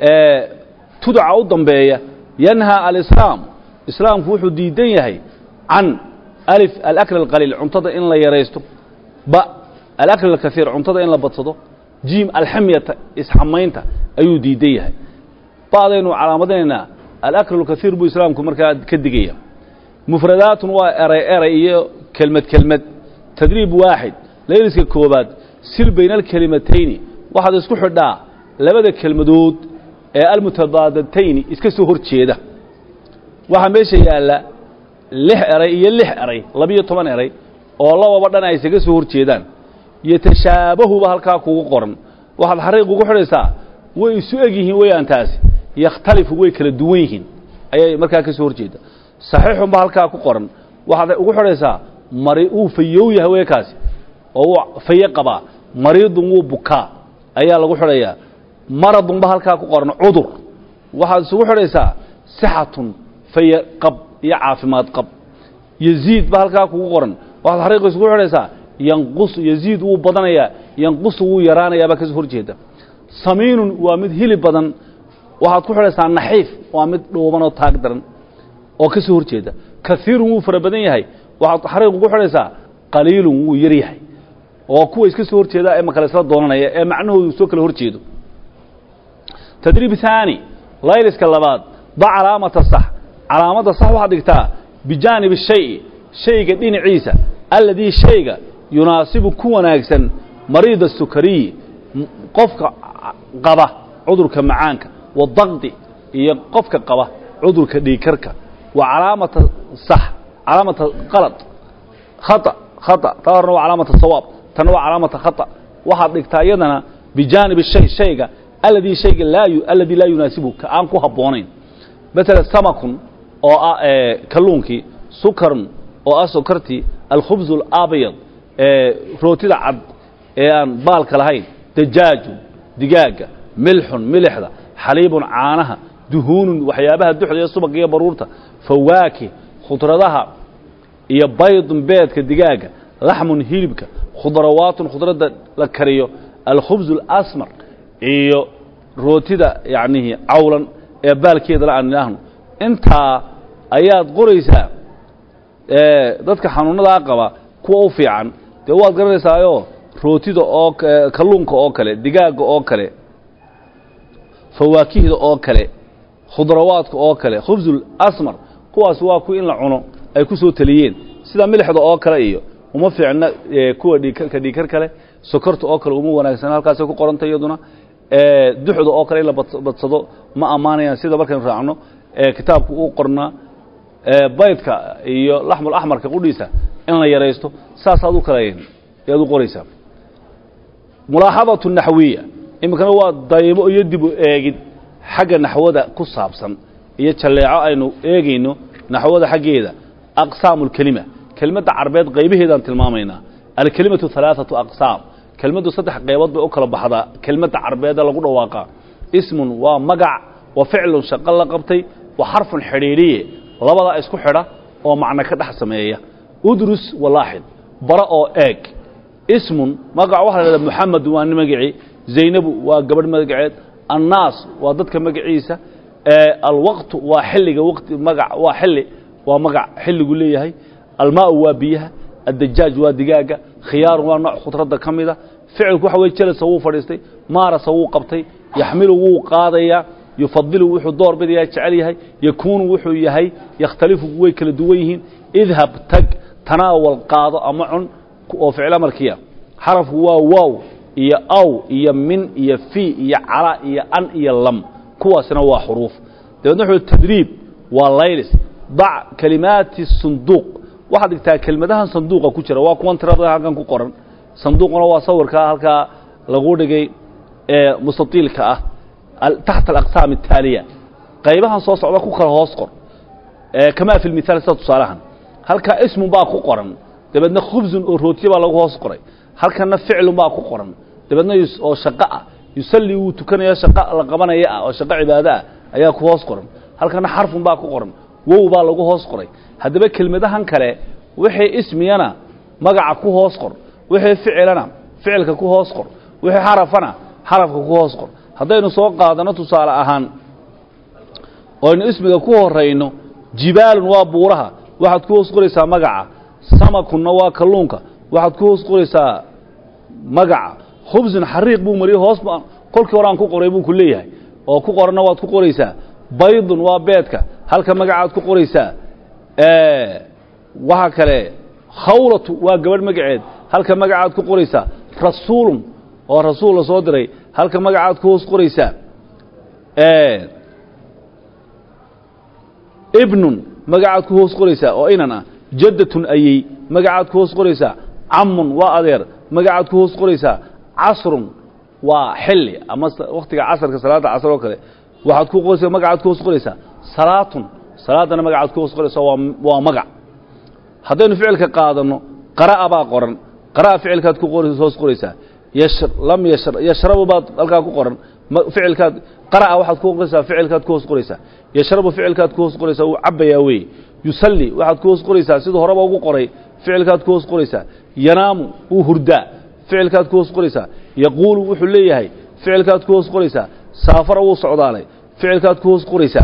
tuduca u dambeeya yanhaa alislaam islaamku wuxuu diidan yahay can alif alakl alqaliil cuntada in la yaraysto ba alakl alkaiir cuntada in la badsado jiim alxamyata isxamaynta ayuu diidan yahay ba'daynu calaamadinaynaa alakl alkaiir buu islaamku markaa ka digaya mufradaatun waa eray eray iyo kelmad kelmad tadriib waaxid layliska koobaad sil bayna alkelimatayni waxaad isku xidhaa labada kelmadood ee almutabaadantayni iska soo hor jeeda waxaa meesha yaalla lix eray iyo lix eray labiyo toban eray oo lababa dhan ay isaga soo hor jeedaan yotashaabahuba halkaa kugu qoran waxaad xariiq ugu xidhaysaa way isu eg yihiin weyaan taasi yakhtalifu way kala duwan yihiin ayay markaa ka soo hor jeeda saxiixunba halkaa ku qoran waxaad ugu xidhaysaa mari wuu fayow yahay wey kaasi oo wuu faye qabaa mariidun wuu bukaa ayaa lagu xidhayaa maradunba halkaa ku qoran cudur waxaad isugu xidhaysaa sixatun faye qab iyo caafimaad qab yaziid ba halkaa kugu qoran waxaad xariiqa isugu xidhaysaa yanqus yaziid wuu badanayaa yanqusu wuu yaraanayaabaa kasoo hor jeeda samiinun waa mid hilib badan waxaad ku xidhaysaa naxiif waa mid dhuuban oo taag daran oo ka soo hor jeeda kaiirun wuu fara badan yahay waxaad xariiq ugu xidhaysaa qaliilun wuu yar yahay oo kuwa iska soo hor jeeda ee makale isla doonanaya ee macnahoodu soo kala hor jeedo tadriib haani layliska labaad da calaamata sax calaamadda sax waxaad dhigtaa bijaanibi shayi shayga dhinaciisa alladii shayga yunaasibu ku wanaagsan mariida sukariyi qofka qaba cudurka macaanka wadaqdi iyo qofka qaba cudurka dhiikarka waa calaamata sax calaamata qalad khata khata taa horna waa calaamata sawaab tanna waa calaamata khata waxaad dhigtaa iyadana bijaanibi shay shayga alladii shayga laa alladii laa yunaasibu ka aan ku habboonayn matala samakun oo ah kalluunkii sukarun oo ah sokartii alkhubzu alabyad rootida cad ee aan baalka lahayn dajaajun digaaga milxun milixda xaliibun caanaha duhuunun waxyaabaha duxda iyo subagga iyo baruurta fawaakih khudradaha iyo baydun beedka digaaga laxmun hilibka khudrawaatun khudradda la kariyo alkhubzu alasmar iyo rootida yacnihii cawlan ee baalkeedala aan idhaahno intaa ayaad qoraysaa dadka xanuunadaa qaba kuwa u fiican dee waad garanaysaayoo rootida oo kalluunka oo kale digaagga oo kale fawaakihda oo kale khudrawaadka oo kale khubsul asmar kuwaas waa kuwa in la cuno ay ku soo teliyeen sida milixda oo kale iyo uma fiicna kuwa dhiigkarka dhiigkar kale sokorta oo kale uma wanaagsan halkaasay ku qoranta iyaduna duxda oo kale in la badsado ma ammaanayaan sida markaynu raacno kitaabku uu qornaa baydka iyo laxmul axmarka qudhiisa in la yaraysto saasaad u kale ayaad u qoraysaa mulaaxadatu naxwiya iminkana waa daymo iyo dib u eegid xagga naxwada ku saabsan iyo jalleeco aynu eegayno naxwada xaggeeda aqsaamu اlkelima kelimadda carbeed qaybaheedaan tilmaamaynaa alkelimatu ثalaaثaةu aqsaam kelmaddu saddex qaybood bay u kala baxdaa kelmadda carbeeda lagu dhawaaqaa ismun waa magac wa ficlun shaqo la qabtay wa xarfun xidhiidhiye labadaa isku xidha oo macno ka dhex sameeya udrus walaaxid bara oo eeg ismun magac waxa la hahda moxamed waa nin magicii zaynabu waa gabadh magaceed annaas waa dadka magaciisa alwaqtu waa xilliga waqti magac waa xilli waa magac xilligu leeyahay almaau waa biyaha addajaaj waa digaaga khiyaarun waa nooc khudradda ka mida ficilku waxa weye jelasa wuu fadhiistay maarasa wuu qabtay yaxmilu wuu qaadayaa yufadilu wuxuu door bidayaa jecel yahay yakuunu wuxuu yahay yakhtalifu way kala duwan yihiin idhab tag tanaawal qaado ama cun oo ficil amarkiya xarafku waa waaw iyo aw iyo min iyo fi iyo cala iyo an iyo lam kuwaasina waa xuruuf dabeedna wuxuu tadriib waa laylis dac kalimaati sunduuq waxaad dhigtaa kelmadahan sanduuqa ku jira waa kuwan tirada halkan ku qoran sanduuquna waa sawirkaa halkaa lagu dhigay ee mustatiilka ah taxta alaqsaam الtaaliya qaybahan soo socda ku kala hoos qor kamaa fi lmithaal sida tusaalahan halkaa ismun baa ku qoran dabeedna khubsun oo rootiye baa lagu hoos qoray halkana ficlun baa ku qoran dabeedna oo shaqo ah yusalli wuu tukanaya shaqo la qabanaya ah oo shaqo cibaado ah ayaa ku hoos qoran halkana xarfun baa ku qoran wow baa lagu hoos qoray haddaba kelmadahan kale wixii ismiyana magaca ku hoos qor wixii ficilana ficilka ku hoos qor wixii xarafana xarafka ku hoos qor haddaynu soo qaadano tusaale ahaan oynu ismiga ku horayno jibaalun waa buuraha waxaad ku hoos qoraysaa magaca samakunna waa kalluunka waxaad ku hoos qoraysaa magaca khubsun xariiq buu mariyey hoos kolkii hore aan ku qoray buu ku leeyahay oo ku qoranna waad ku qoraysaa baydun waa beedka halka magacaad ku qoraysaa waxa kale khawlatu waa gabadh magaceed halka magacaad ku qoraysaa rasuulun oo rasuul la soo diray halka magacaad ku hoos qoraysaa ibnun magacaad ku hoos qoraysaa oo inan ah jaddatun ayey magacaad ku hoos qoraysaa camun waa adeer magacaad ku hoos qoraysaa casrun waa xilli ama wakhtiga casarka salaadda casr oo kale waxaad ku qoraysaa magacaad ku hoos qoraysaa salaatun salaaddana magacaad ku hoos qoraysaa waa waa magac haddaynu ficilka qaadanno qara'a baa qoran qara'a ficilkaad ku hoos qoraysaa yash lam yashr yashrabu baad halkaa ku qoran ficilkaad qara'a waxaad ku qoraysaa ficilkaad ku hoos qoraysaa yashrabu ficilkaad ku hoos qoraysaa wuu cabbayaa weeye yusalli waxaad ku hoos qoraysaa siduu horeba ugu qoray ficilkaad ku hoos qoraysaa yanaamu wuu hurdaa ficilkaad ku hoos qoraysaa yaquulu wuxuu leeyahay ficilkaad ku hoos qoraysaa saafara wuu socdaalay ficilkaad ku hoos qoraysaa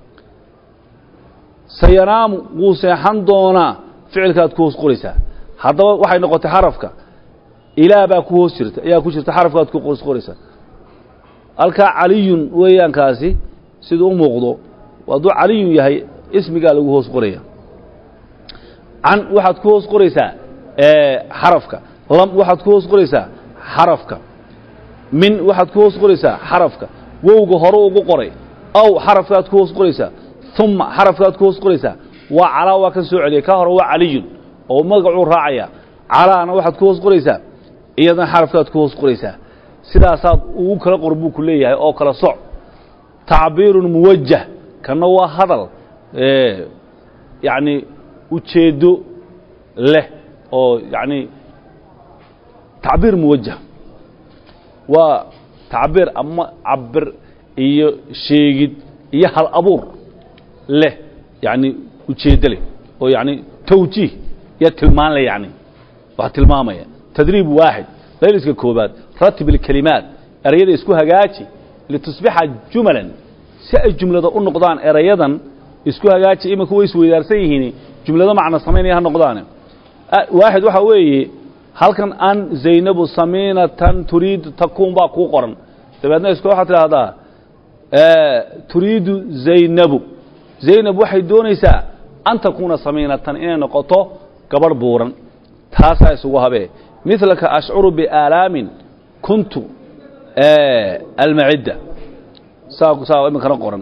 sayanaamu wuu seexan doonaa ficilkaad ku hoos qoraysaa haddaba waxay noqotay xarafka ilaa baa ku hoos jirta ayaa ku jirta xarafkaad ku hoos qoraysaa halkaa caliyun weeyaankaasi siduu u muuqdo hadduu caliyun yahay ismigaa lagu hoos qoraya can waxaad ku hoos qoraysaa xarafka lam waxaad ku hoos qoraysaa xarafka min waxaad ku hoos qoraysaa xarafka wowga hore ugu qoray aw xarafkaad ku hoos qoraysaa uma xarafkaad ku hoos qoraysaa waa calaa waa kan soo celiyay ka hore waa caliyun oo magacuu raacaya calaana waxaad ku hoos qoraysaa iyadana xarafkaad ku hoos qoraysaa sidaasaad ugu kala qor buu ku leeyahay oo kala soc tacbiirun muwajah kanna waa hadal yacni ujeeddo leh oo yacni tacbiir muwajah waa tacbiir ama cabir iyo sheegid iyo hal abuur leh yacni ujeeddo leh oo yacni tawjiih iyo tilmaan leh yacni wax tilmaamaya tadriib waaxid layliska koobaad ratib اlkelimaat erayada isku hagaaji litusbixa jumalan si ay jumlada u noqdaan erayadan isku hagaaji imika way isweydaarsan yihiin jumlado macno samaynaya ha noqdaane waaxid waxaa weeye halkan an zaynabu samiinatan turiidu takuun baa kuu qoran dabeedna iska waxaad tidhaahdaa turiidu zaynabu zaynab waxay doonaysaa an takuuna samiinatan inay noqoto gabadh buuran taasaa isugu habee milaka ashcuru biaalaamin kuntu almacidda saa saa iminkana qoran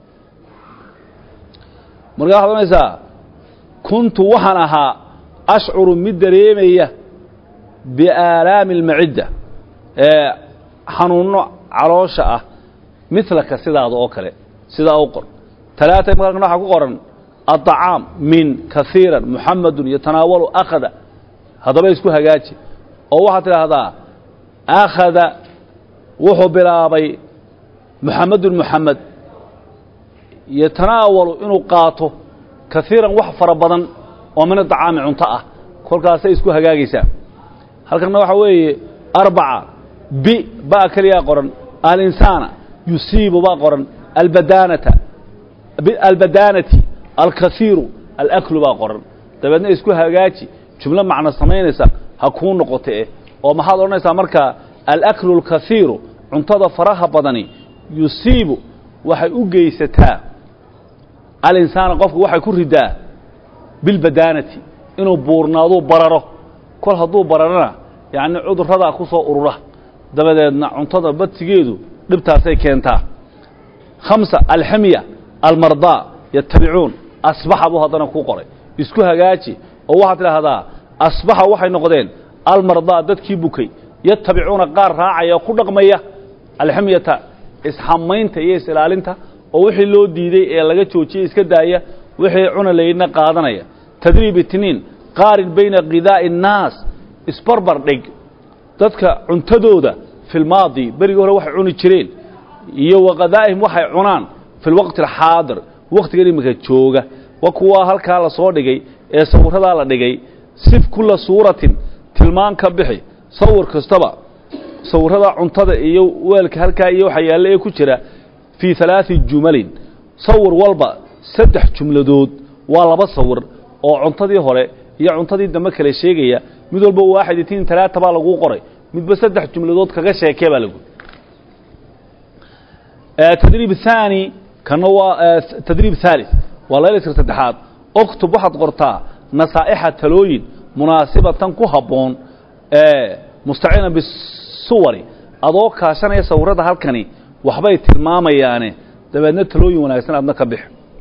markaa waxaad ohanaysaa kuntu waxaan ahaa ashcuru mid dareemaya biaalaami almacidda ee xanuunno caloosha ah milaka sidaada oo kale sidaa u qor talaata markan waxaa ku qoran aطacaam min kaiira muxamadun yatanaawalu akhada haddaba isku hagaaji oo waxaad tidhaahdaa akhada wuxuu bilaabay muxamedun muxamed yatanaawalu inuu qaato kaiiran wax fara badan oo min aطacaami cunto ah kolkaasay isku hagaagaysaa halkanna waxaa weeye arbaca bi baa keliyaa qoran alinsaana yusiibu baa qoran albadaanata albadaanati alkaiiru alaklu baa qoran dabeedna isku hagaaji jumlo macno samaynaysa ha kuu noqote eh oo maxaad odhanaysaa markaa alaklu alkaiiru cuntada faraha badani yusiibu waxay u geysataa alinsaana qofku waxay ku ridaa bilbadaanati inuu buurnaaduu bararo kol hadduu bararana yacni cudurradaa ku soo urura dabadeedna cuntada badsigeedu dhibtaasay keentaa khamsa alxamya almardaa yatabicuun asbaxa buu haddana kuu qoray isku hagaaji oo waxaad tidhaahdaa asbaxa waxay noqdeen almardaa dadkii bukay yatabicuuna qaar raacaya oo ku dhaqmaya alxamyata isxamaynta iyo is-ilaalinta oo wixii loo diiday ee laga joojiyey iska daaya wixii cuna laydna qaadanaya tadriib itniin qaarin bayna khidaa'i الnaas isbarbar dhig dadka cuntadooda fi lmaadi berigii hore waxay cuni jireen iyo waqadaa'ihim waxay cunaan fi lwaqti alxaadir wakhtigan iminka jooga wa kuwaa halkaa la soo dhigay ee sawirradaa la dhigay sif kulla suuratin tilmaan ka bixi sawir kastaba sawirrada cuntada iyo weelka halkaa iyo waxa yaalle ee ku jira fii halaadi jumalin sawir walba saddex jumladood waa laba sawir oo cuntadii hore iyo cuntadii dambe kale sheegaya mid walba waaxid itiin talaata baa laguu qoray midba saddex jumladood kaga sheekee baa lagu tadriib haani kana waa tadriib haalid waa laylaska saddexaad oktub waxaad qortaa nasaa'ixa talooyin munaasibatan ku habboon mustaciina bisuwari adoo kaashanaya sawirrada halkani waxbay tilmaamayaane dabeedna talooyin wanaagsan aadna ka bix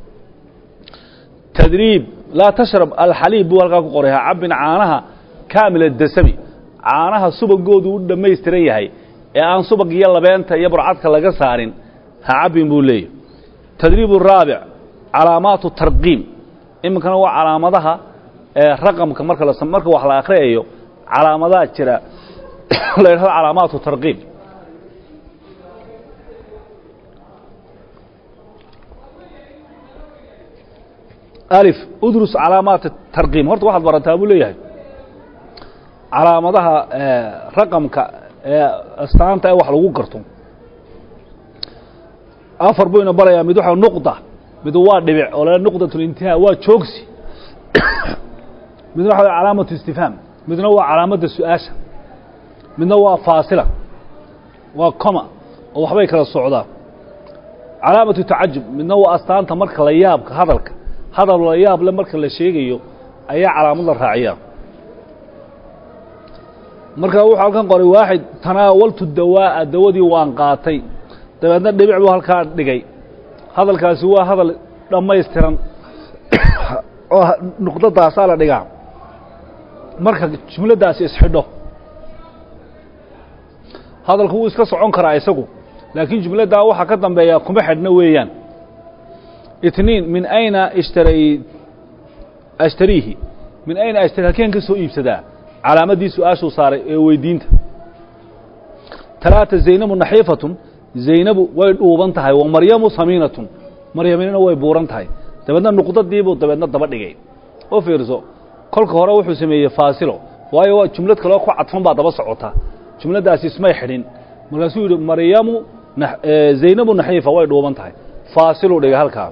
tadriib laa tashrab alxaliib buu halkaa ku qoray ha cabbin caanaha kaamil adasami caanaha subagoodu u dhammaystiran yahay ee aan subag iyo labeenta iyo burcadka laga saarin ha cabbin buu leeyahy tadriib araabic calaamaatu tarqiim iminkana waa calaamadaha ee raqamka marka la marka wax la akhriyayo calaamadaha jira la yidhahdo calaamaatu tarqiim alif udrus calaamaat tarqiim horta waxaad barataa buu leeyahay calaamadaha raqamka ee astaanta ee wax lagu garto afar buu ina barayaa mid waxa nuqda mid waa dhibic oo la nuqdatlintihaa waa joogsi midna waxa calaamatu istifhaam midna waa calaamadda su-aasha midna waa faasila waa coma oo waxbay kala socdaa calaamatu tacajub midna waa astaanta marka la yaabka hadalka hadal la yaab le marka la sheegayo ayaa calaamad la raaciyaa marka wuxuu halkan qoray waaxid tanaawaltu dawaa'a dawadii waan qaatay dabeedna dhibic buu halkaa dhigay hadalkaasi waa hadal dhammaystiran oo nuqdadaasaa la dhigaa marka jumladdaasi isxidho hadalku wuu iska socon karaa isagu laakiin jumladdaa waxaa ka dambeeya kuma xidhna weeyaan itniin min ayna ishtaray ashtariihi min ayna ashtari halkeen ka soo iibsadaa calaamaddii su-aashuu saaray ee weydiinta talaata zaynabu naxiifatun zaynabu way dhuuban tahay wa maryamu samiinatun maryaminina way buuran tahay dabeedna nuqdadiibuu dabeedna daba dhigay oo fiirso kolka hore wuxuu sameeyey faasilo waayo waa jumlad kaleo ku cadfan baa daba socota jumladdaasi ismay xidhin markaasuu yidhi maryamu zaynabu naxiifa way dhuuban tahay faasiluu dhigay halkaa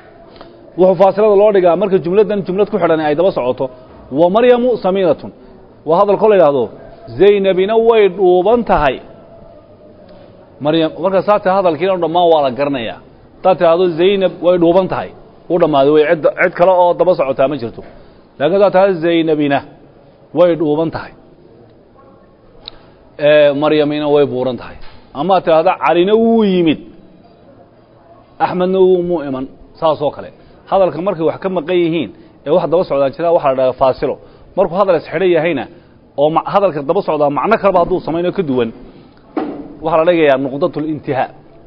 wuxuu faasilada loo dhigaa marka jumladdan jumlad ku xidhan ay daba socoto wa maryamu samiinatun waa hadalkoo la yidhaahdo zaynabina way dhuuban tahay maryam marka saa tia hadalkiina dhammaan waa la garanayaa haddaad tidhaahdo zaynab way dhuuban tahay u dhammaaday way cid cid kale oo daba socotaa ma jirto lakin haddaad tidhahdo zaynabina way dhuuban tahay maryamina way buuran tahay amaad tidhahda calina wuu yimid axmedna wumuu iman saasoo kale hadalka markay wax ka maqan yihiin ee wax daba socdaan jira waxa la dhaha faasilo markuu hadal isxidhan yahayna oo hadalka daba socdaa macno kaleba hadduu samayno ka duwan waxaa la dhigayaa nuqdat اlintihaa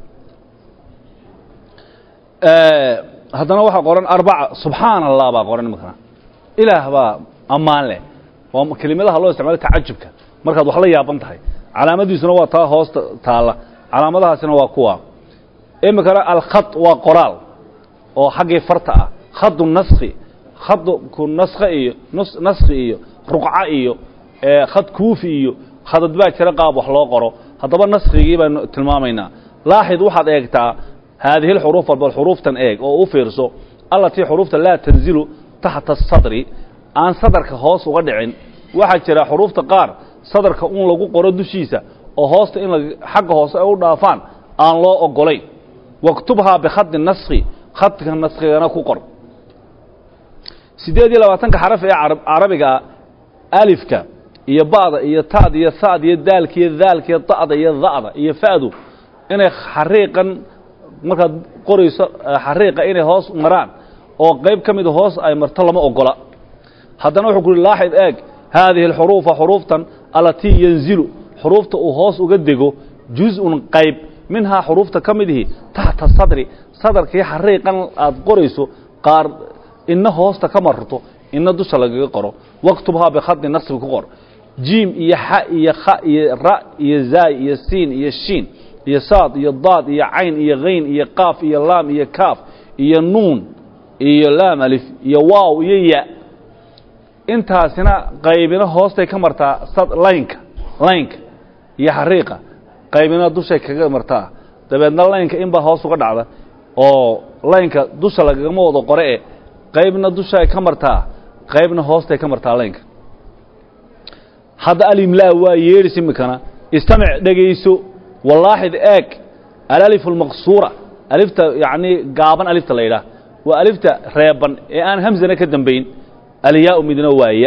haddana waxaa qoran arbaca subxaana allah baa qoran imikana ilaah baa ammaan leh waa kelimadaha loo isticmaalo tacajubka markaad wax la yaaban tahay calaamadiisuna waa taa hoosta taalla calaamadahaasina waa kuwa imikana alkhad waa qoraal oo xaggii farta ah khadu naski khadku naska iyo naski iyo ruqca iyo khad kuufi iyo khadad baa jira qaab wax loo qoro haddaba naskigii baanu tilmaamaynaa laaxid waxaad eegtaa haadihi اlxuruuf bal xuruuftan eeg oo u fiirso allatii xuruufta laa tanzilu taxta asadri aan sadarka hoos uga dhicin waxaa jira xuruufta qaar sadarka un lagu qoro dushiisa oo hoosta in xagga hoose ay u dhaafaan aan loo ogolayn waktubhaa bikhadi naski khadka naskigana ku qor siddeed iyo labaatanka xaraf ee carabigaa alifka iyo ba'da iyo taad iyo sa'd iyo daalka iyo daalka iyo da'da iyo da'da iyo fa'du inay xariiqan markaad qorayso xariiqa inay hoos maraan oo qayb ka mida hoos ay marto lama ogola haddana wuxuu ku uhi laaxid eeg haadihi alxuruufa xuruuftan allatii yanzilu xuruufta uu hoos uga dego juz-un qayb minhaa xuruufta ka midihi taxta sadri sadarkii xariiqan aad qorayso qaar ina hoosta ka marto ina dusha lagaga qoro waktubhaa bikhadi nasbi ku qor jiim iyo xa iyo kha iyo ra iyo zaay iyo siin iyo shiin iyo saad iyo daad iyo cayn iyo hayn iyo qaaf iyo laam iyo kaaf iyo nuun iyo laam alif iyo waaw iyo ya intaasina qaybina hoostay ka martaa laynka laynka iyo xariiqa qaybina dushay kaga martaa dabeedna laynka inbaa hoos uga dhacda oo laynka dusha lagagama wado qore e qaybna dushay ka martaa qaybna hoostay ka martaa laynka hadda alimlaa waa yeedhis imikana istamic dhegayso walaaxid eeg alalifu almaqsuura alifta yacnii gaaban alifta la yidhaah waa alifta reeban ee aan hamsana ka dambayn alyaau midna waa ya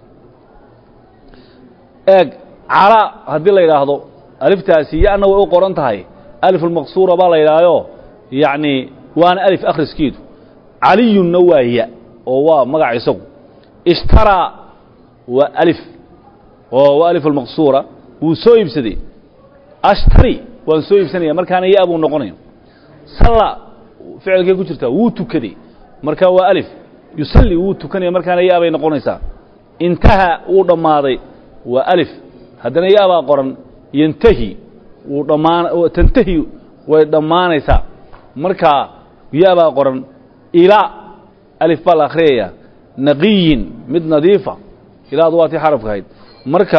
eeg calaa haddii la yidhaahdo aliftaasi ya-na way u qoran tahay alif almaqsuura baa la yidhaahdo yacnii waana alif akhriskeedu caliyunna waa ya oo waa magac isagu ishtaraa waa alif oo waa alif almaqsuura wuu soo iibsaday ashtari waan soo iibsanaya markaana ya buu noqonaya salla ficilkay ku jirtaa wuu tukaday marka waa alif yusalli wuu tukanaya markaana ya bay noqonaysaa intaha wuu dhammaaday waa alif haddana ya baa qoran yantahi wuu dhammaan tantahi way dhammaanaysaa markaa ya baa qoran ilaa alif baa la akhriyaya naqiyin mid nadiifa ilaadu waa tii xarafka ahayd marka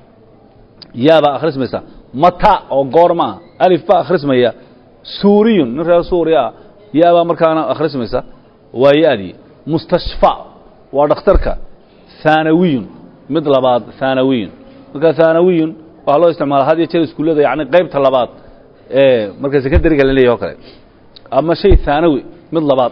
yaa baa akhrismaysa mata oo goor ma ah alif baa akhrismaya suuriyun nin reer suuriya ah yaa baa markaana akhrismaysa waa ya-dii mustashfa waa dhakhtarka thaanawiyun mid labaad thaanawiyun marka thaanawiyun waxaa loo isticmaala had iyo jeer iskuullada yani qaybta labaad ee marka secondariga la leeyahy o kale ama shay thaanawi mid labaad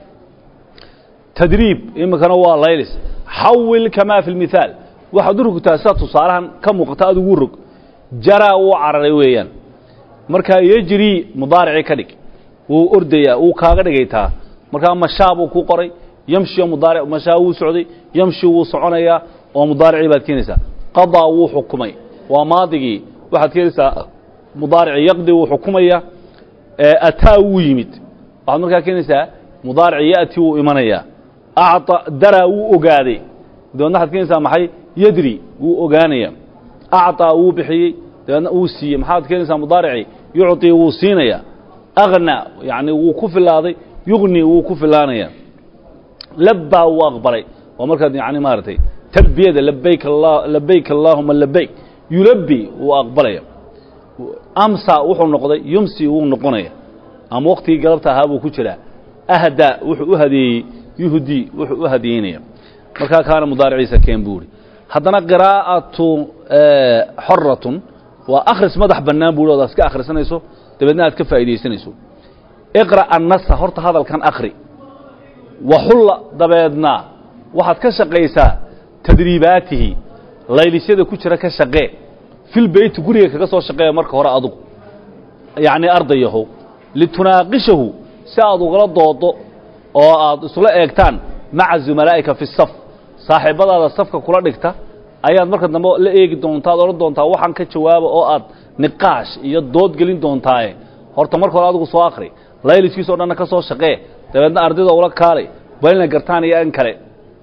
tadriib iminkana waa laylis xawil kamaa fi lmithaal waxaad u rogtaa sida tusaalahan ka muuqata aad ugu rog jaraa wuu cararay weeyaan markaa yejri mudaaricii ka dhig wuu ordayaa wuu kaaga dhigaytaa markaa mashaa buu ku qoray yamshi mudaaric mashaa wuu socday yamshi wuu soconayaa oo mudaaricii baad keenaysaa qadaa wuu xukumay waa maadigii waxaad keenaysaa mudaaricii yaqdi wuu xukumaya ataa wuu yimid waxaad markaa keenaysaa mudaarici ya'ti wuu imanayaa acطa daraa wuu ogaaday dabeedna waxaad keenaysaa maxay yadri wuu ogaanaya acطaa wuu bixiyey dabeedna wuu siiyey maxaad keenaysaa mudaaricii yucطii wuu siinaya agna yani wuu ku filaaday yugni wuu ku filaanaya labbaa wuu aqbalay waa markaad yani maaragtay talbiyada labayk labayk allaahuma labayk yulabbi wuu aqbalaya amsa wuxuu noqday yumsi wuu noqonaya ama waktigii galabta ahaa buu ku jiraa ahda wuxuu u hadeeyey yuhdi wuxuu u hadiyeynaya markaa kaana mudaariciisa keen buu ihi haddana qiraa'atu xoratun waa akhris madax bannaan buu odaad iska akhrisanayso dabeedna aad ka faa'iidaysanayso iqra' annasa horta hadalkan akhri waxulla dabeedna waxaad ka shaqaysaa tadriibaatihi laylisyada ku jira ka shaqee fil beyti guriga kaga soo shaqeeya marka hore adugu yacnii ardayahow litunaaqishahu si aad ugala doodo oo aad isula eegtaan maca zumalaa'ika fi saf saaxiibbadaada safka kula dhigta ayaad marka dambe la eegi doontaa ad odhan doontaa waxaan ka jawaaba oo aad niqaash iyo dood gelin doontaaye horta marka hore adigu soo akhri layliskiisa o dhanna ka soo shaqee dabeedna ardayda ula kaalay balina gartaan iyo in kale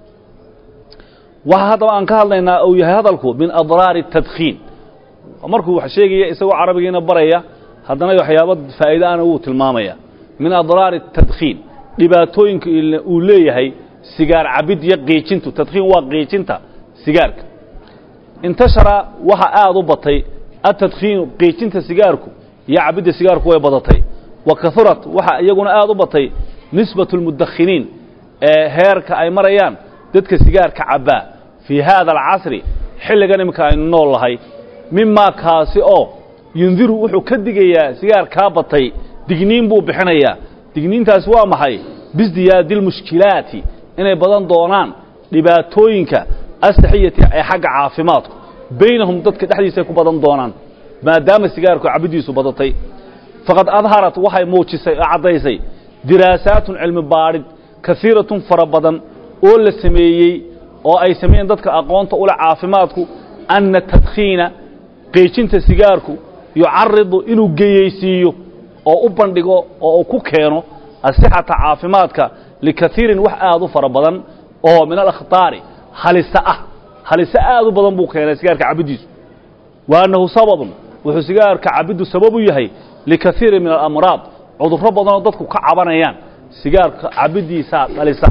waxa haddaba aan ka hadlaynaa uu yahay hadalku min adraari tadkhiin markuu wax sheegaya isagoo carabigiina baraya haddana waxyaaba faa'iide ana wuu tilmaamaya min adraari tadkhiin dhibaatooyinka uu leeyahay sigaar cabid iyo qiijintu tadkhiin waa qiijinta sigaarka intashara waxa aad u batay atadkhiinu qiijinta sigaarku iyo cabidda sigaarku way badatay wa kahurat waxa iyaguna aad u batay nisbatu lmudakhiniin ee heerka ay marayaan dadka sigaarka cabbaa fii haada alcasri xilligan iminka aynu nool lahay mimaa kaasi oo yundiru wuxuu ka digayaa sigaar kaa batay digniin buu bixinayaa digniintaasi waa maxay bisdiyaadi lmushkilaati inay badan doonaan dhibaatooyinka asaxiyati ee xagga caafimaadku baynahum dadka dhexdiisaay ku badan doonaan maadaama sigaarku cabiddiisu badatay faqad adharat waxay muujisay oo caddaysay diraasaatun cilmi baadhid kaiiratun fara badan oo la sameeyey oo ay sameeyeen dadka aqoonta ule caafimaadku anna tadkhiina qiijinta sigaarku yucaridu inuu geyeysiiyo oo u bandhigo oo uu ku keeno asixata caafimaadka likaiirin wax aad u fara badan oo min alakhtaari halise ah halise aad u badan buu keenay sigaarka cabiddiisu wa annahu sababun wuxuu sigaarka cabiddu sabab u yahay likaiirin min alamraad cudurro badanoo dadku ka cabanayaan sigaarka cabiddiisaa dhalisa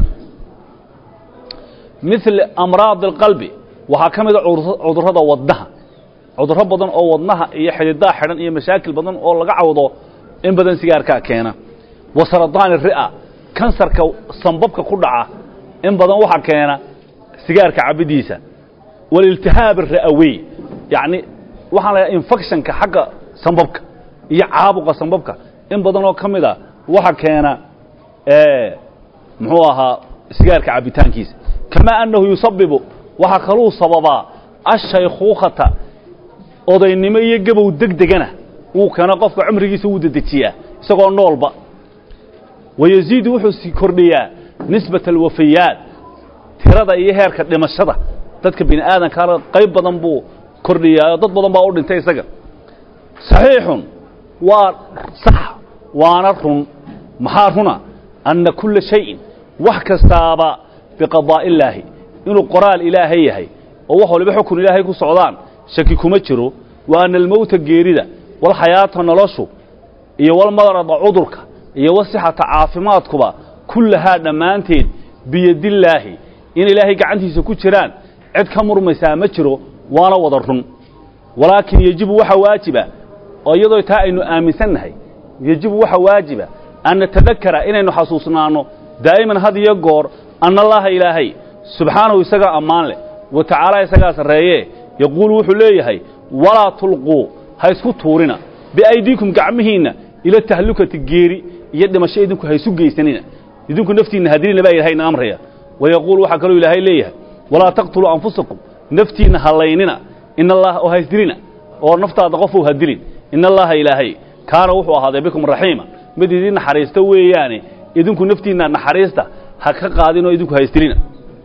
mil amraad alqalbi waxaa ka mida cudurrada wadnaha cudurro badan oo wadnaha iyo xididaa xidhan iyo mashaakil badan oo laga cawdo in badan sigaarkaa keena wa saradaani ri'a kansarka sambabka ku dhaca in badan waxaa keena sigaarka cabiddiisa waliltihaab ara'awey yacni waxaan lahaa infectionka xagga sambabka iyo caabuqa sambabka in badan oo ka mid a waxa keena muxuu ahaa sigaarka cabitaankiisa kamaa annahu yusabibu waxaa kaluu sababaa ashaykhuukhata odaynimo iyo gabow deg degana wuu keeno qofka cumrigiisa wuu dedejiyaa isagoo noolba wayaziidu wuxuu sii kordhiyaa nisbata alwafayaat tirada iyo heerka dhimashada dadka bini aadamkaana qayb badan buu kordhiyaa dad badan baa u dhintay isaga saxiixun waa sax waana run maxaa runa anna kulla shayin wax kastaaba biqadaa'i illaahi inuu qoraal ilaahay yahay oo wax waliba xukun ilaahay ku socdaan shaki kuma jiro wa anna almowta geerida walxayaata noloshu iyo walmadarada cudurka iyo wasixata caafimaadkuba kullahaa dhammaanteed biyadillaahi in ilaahay gacantiisa ku jiraan cid ka murmaysaa ma jiro waana wada run walaakin yejibu waxa waajiba oo iyadoo taa aynu aaminsannahay yejibu waxa waajiba an natadakara inaynu xasuusnaanno daa'iman had iyo goor anna allaaha ilaahay subxaanahu isagaa ammaan leh wa tacaala isagaa sarreeye yaquulu wuxuu leeyahay walaa tulquu ha isku tuurina biaydiikum gacmihiinna ila tahlukati geeri iyo dhimasho idinku ha isu geysanina idinku naftiinna hadilina baa ilahayna amraya wayaquulu waxaa kaloo ilaahay leeyahay walaa taqtuluu anfusakum naftiinna halaynina ina allaha oo haysdilina oo naftaada qofuu hadilin ina allaha ilaahay kaana wuxuu ahaaday bikum raxiima mid idin naxariista weeyaane idinku naftiinna naxariista ha ka qaadin oo idinku haysdilina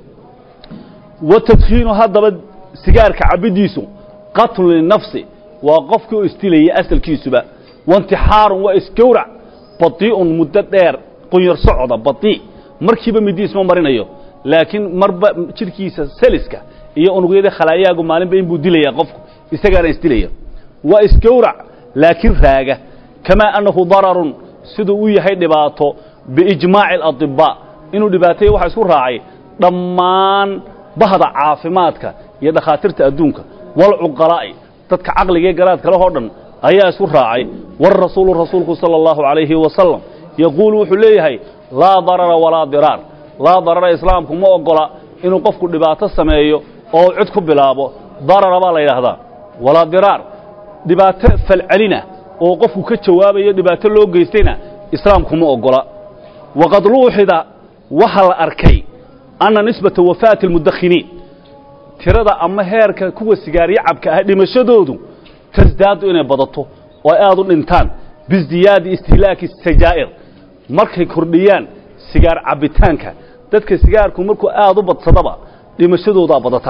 watadkiinu haddaba sigaarka cabiddiisu qatlun linafsi waa qofkii oo isdilayay asalkiisuba waintixaarun waa isgowrac badii'un muddo dheer qunyar socda badii markiiba midi isma marinayo laakiin marba jidhkiisa seliska iyo unugyada khalaayaagu maalinba inbuu dilayaa qofku isagaana isdilaya waa isgowrac laakiin raaga kamaa annahu dararun siduu u yahay dhibaato biijmaaci aladibaa inuu dhibaateeya waxa isku raacay dhammaan bahda caafimaadka iyo dhakhaatiirta adduunka walcuqalaa'i dadka caqligae garaad kale oo dhan ayaa isku raacay warasuulu rasuulku sala allahu calayhi wasalam yaquulu wuxuu leeyahay laa darara walaa diraar laa darara islaamku ma oggola inuu qofku dhibaato sameeyo oo cid ku bilaabo darara baa la yidhaahdaa walaa diraar dhibaato falcelina oo qofku ka jawaabayo dhibaato loo geystayna islaamku ma oggola waqad luuxida waxaa la arkay anna nisbata wafaati almudakhiniin tirada ama heerka kuwa sigaaryo cabka ah dhimashadoodu tasdaadu inay badato oo ay aad u dhintaan biisdiyaadi istihlaaki sajaa'ir markay kordhiyaan sigaar cabbitaanka dadka sigaarku markuu aad u badsadaba dhimashadoodaa badata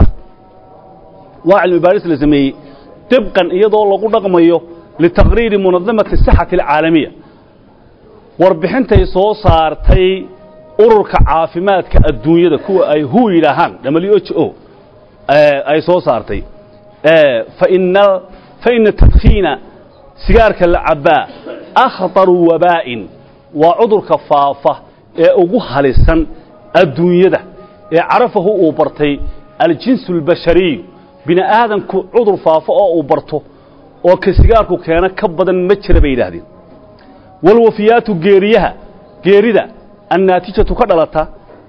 waa cilmi baadhis la sameeyey dibqan iyadoo lagu dhaqmayo litaqriiri munadamati sixati alcaalamiya warbixintay soo saartay ururka caafimaadka adduunyada kuwa ay hu yidhaahaan w h o ay soo saartay faina tadkhiina sigaarka la cabbaa akhطaru wabaa'in waa cudurka faafa ee ugu halisan adduunyada ee carafahu uu bartay aljinsu اlbashariyu bini aadamku cudur faafo oo uu barto oo ka sigaarku keena ka badan ma jira bay yidhaahdeen walwafiyaatu geeriyaha geerida annaatijatu ka dhalata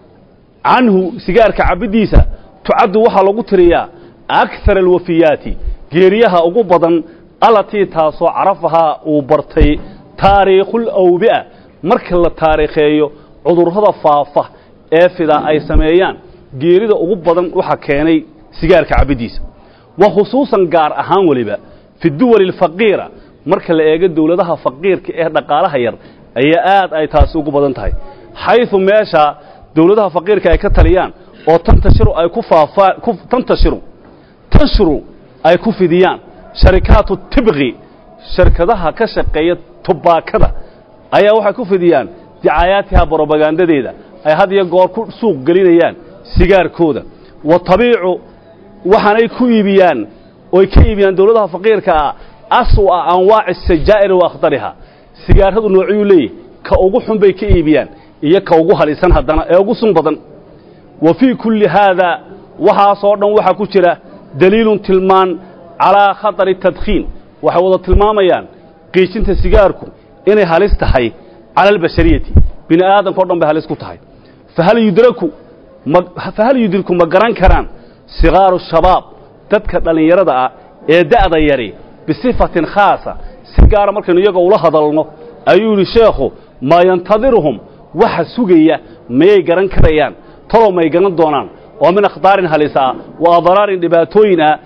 canhu sigaarka cabiddiisa tucaddu waxaa lagu tiriyaa akar alwafiyaati geeriyaha ugu badan allatii taasoo carafahaa uu bartay taariikhul awbi'a marka la taariikheeyo cudurrada faafa ee fidaa ay sameeyaan geerida ugu badan waxaa keenay sigaarka cabiddiisa wa khusuusan gaar ahaan weliba fi duwali alfaqiira marka la eego dowladaha faqiirka ee dhaqaalaha yar ayaa aad ay taasi ugu badan tahay xayثu meesha dowladaha faqiirka ay ka taliyaan oo tantashiru ay ku faafaan tantashiru tanshuru ay ku fidiyaan sharikaatu tibqi shirkadaha ka shaqeeya tubaakada ayaa waxay ku fidiyaan dicaayaatiha brobagandadeeda ay had iyo goor ku suuq gelinayaan sigaarkooda wa tabiicu waxaanay ku iibiyaan oy ka iibiyaan dowladaha faqiirka ah aswa anwaaci sajaa'ir wa akhtariha sigaaradu noociyuu leeyahy ka ugu xun bay ka iibiyaan iyo ka ugu halisan haddana ee ugu sun badan wa fii kulli haada waxaasoo dhan waxaa ku jira daliilun tilmaan calaa khatari tadkhiin waxay wada tilmaamayaan qiijinta sigaarku inay halis tahay cala albashariyati bini aadamka o dhan bay halis ku tahay fahal yudraku fahal yudriku ma garan karaan sigaaru shabaab dadka dhallinyarada ah ee da'da yari bisifatin khaasa si gaara markaynu iyaga ula hadalno ayuu yidhi sheekhu maa yantadiruhum waxa sugaya mayay garan karayaan talow may garan doonaan oo min akhtaarin halisa ah wa adraarin dhibaatooyin ah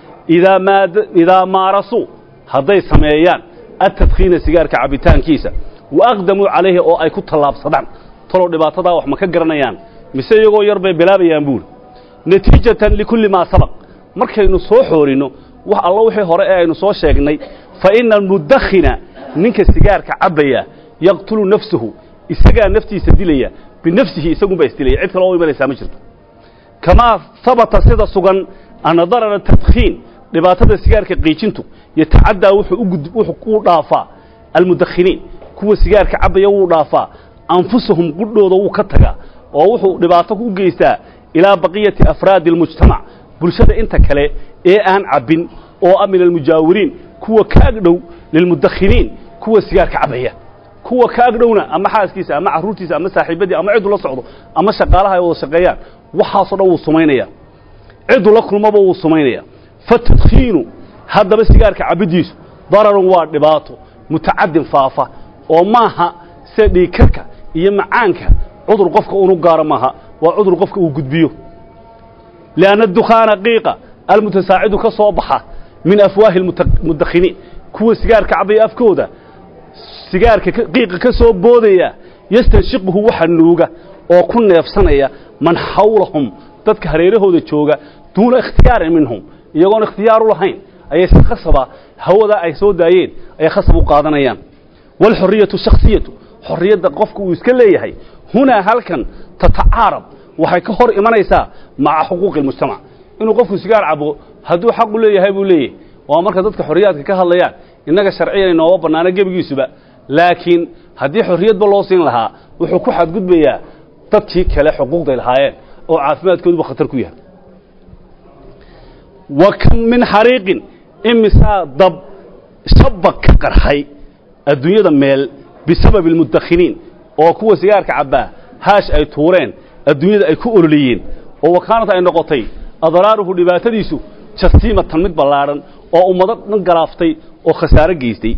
idaa maarasuu hadday sameeyaan atadkhiina sigaarka cabbitaankiisa wa aqdamuu calayhi oo ay ku tallaabsadaan talow dhibaatadaa wax ma ka garanayaan mise iyagoo yar bay bilaabayaan buuri natiijatan likulli maa sabaq markaynu soo xoorinno wax allo wixii hore ee aynu soo sheegnay fa ina almudakhina ninka sigaarka cabbaya yaqtulu nafsahu isagaa naftiisa dilaya binafsihi isagunbaa isdilaya cid kale oo imanaysaa ma jirto kamaa habata sida sugan anna darara tadkhiin dhibaatada sigaarka qiijintu yatacaddaa wuxuu u dhaafaa almudakhiniin kuwa sigaarka cabbaya wuu dhaafaa anfusahum qudhooda wuu ka tagaa oo wuxuu dhibaato u geystaa ilaa baqiyati afraadi almujtamac bulshada inta kale ee aan cabbin oo ah min almujaawiriin kuwa ka agdhow lilmudakhiniin kuwa sigaarka cabbaya kuwa ka agdhowna ama xaaskiisa ama carruurtiisa ama saaxiibadii ama cidduu la socdo ama shaqaalaha ay wada shaqeeyaan waxaasoo dhan wuu sumaynaya cidduu la kulmaba wuu sumaynaya fatadkhiinu haddaba sigaarka cabiddiisu dararun waa dhibaato mutacadin faafa oo maaha sida dhiigkarka iyo macaanka cudur qofka unu gaaro maaha waa cudur qofka uu gudbiyo lianna dukhaana qiiqa almutasaacidu ka soo baxa min afwaahi almudakhiniin kuwa sigaarka cabaya afkooda sigaarka qiiqa ka soo boodaya yastanshiquhu waxa nuuga oo ku neefsanaya man xawlahum dadka hareerahooda jooga duuna ikhtiyaarin minhum iyagoon ikhtiyaar u lahayn ayay si khasaba hawada ay soo daayeen ayay khasab u qaadanayaan waalxoriyatu shakhsiyatu xorriyadda qofka uu iska leeyahay hunaa halkan tatacaarab waxay ka hor imanaysaa maca xuquuqi almujtamac inuu qofku sigaar cabo hadduu xaq u leeyahay buu leeyahay waa marka dadka xorriyaadka ka hadlayaan innaga sharciyan inooma bannaano gebigiisuba laakiin haddii xorriyadba loo siin lahaa wuxuu ku xadgudbayaa dadkii kale xuquuqday lahaayeen oo caafimaadkooduba khatar ku yahay wa kam min xariiqin imisaa dab shabaq ka qarxay adduunyada meel bisababi almudakhiniin oo kuwa sigaarka cabbaa haash ay tuureen adduunyada ay ku ololiyeen oo wakaanad ay noqotay adraaruhu dhibaatadiisu jasiimatan mid ballaadhan oo ummado dhan galaaftay oo khasaare geystay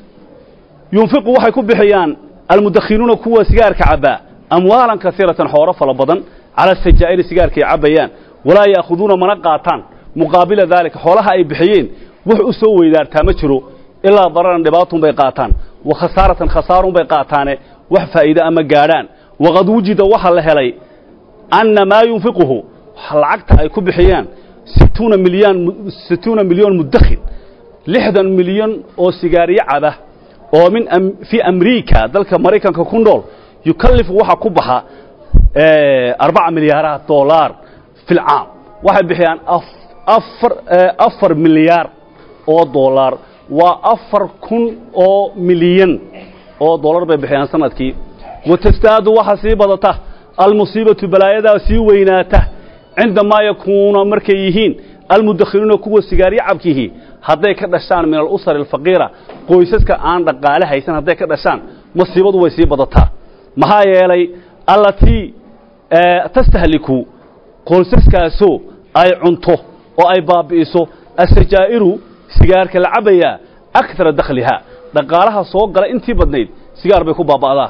yunfiqu waxay ku bixiyaan almudakhinuuna kuwa sigaarka cabbaa amwaalan kasiiratan xooro fala badan cala sajaa'iri sigaarkaay cabbayaan walaa ya'khuduuna mana qaataan muqaabila daalika xoolaha ay bixiyeen wax u soo weydaartaa ma jiro ilaa dararan dhibaatun bay qaataan wa khasaaratan khasaarun bay qaataane wax faa'iide ama gaadhaan waqad wujida waxaa la helay anna maa yunfiquhu lacagta ay ku bixiyaan situuna milyan situuna milyan mudakhin lixdan milyan oo sigaariyo caba oo min fii amriika dalka maraykanka ku nool yukallifu waxa ku baxa arbaca milyaaraha dollar fi lcaam waxay bixiyaan afar afar milyaar oo dollar waa afar kun oo milyan oo dollar bay bixiyaan sanadkii watastaadu waxa sii badata almusiibatu balaayadaa sii weynaata cindamaa yakuuna markay yihiin almudakhiluuna kuwa sigaaryo cabkihi hadday ka dhashaan min alusari alfaqiira qoysaska aan dhaqaale haysan hadday ka dhashaan masiibadu way sii badataa maxaa yeelay allatii tastahliku qoysaskaasoo ay cunto oo ay baabi'iso asajaa'iru sigaarka la cabbayaa akara dakhliha dhaqaalaha soo gala intii badnayd sigaar bay ku baaba'daa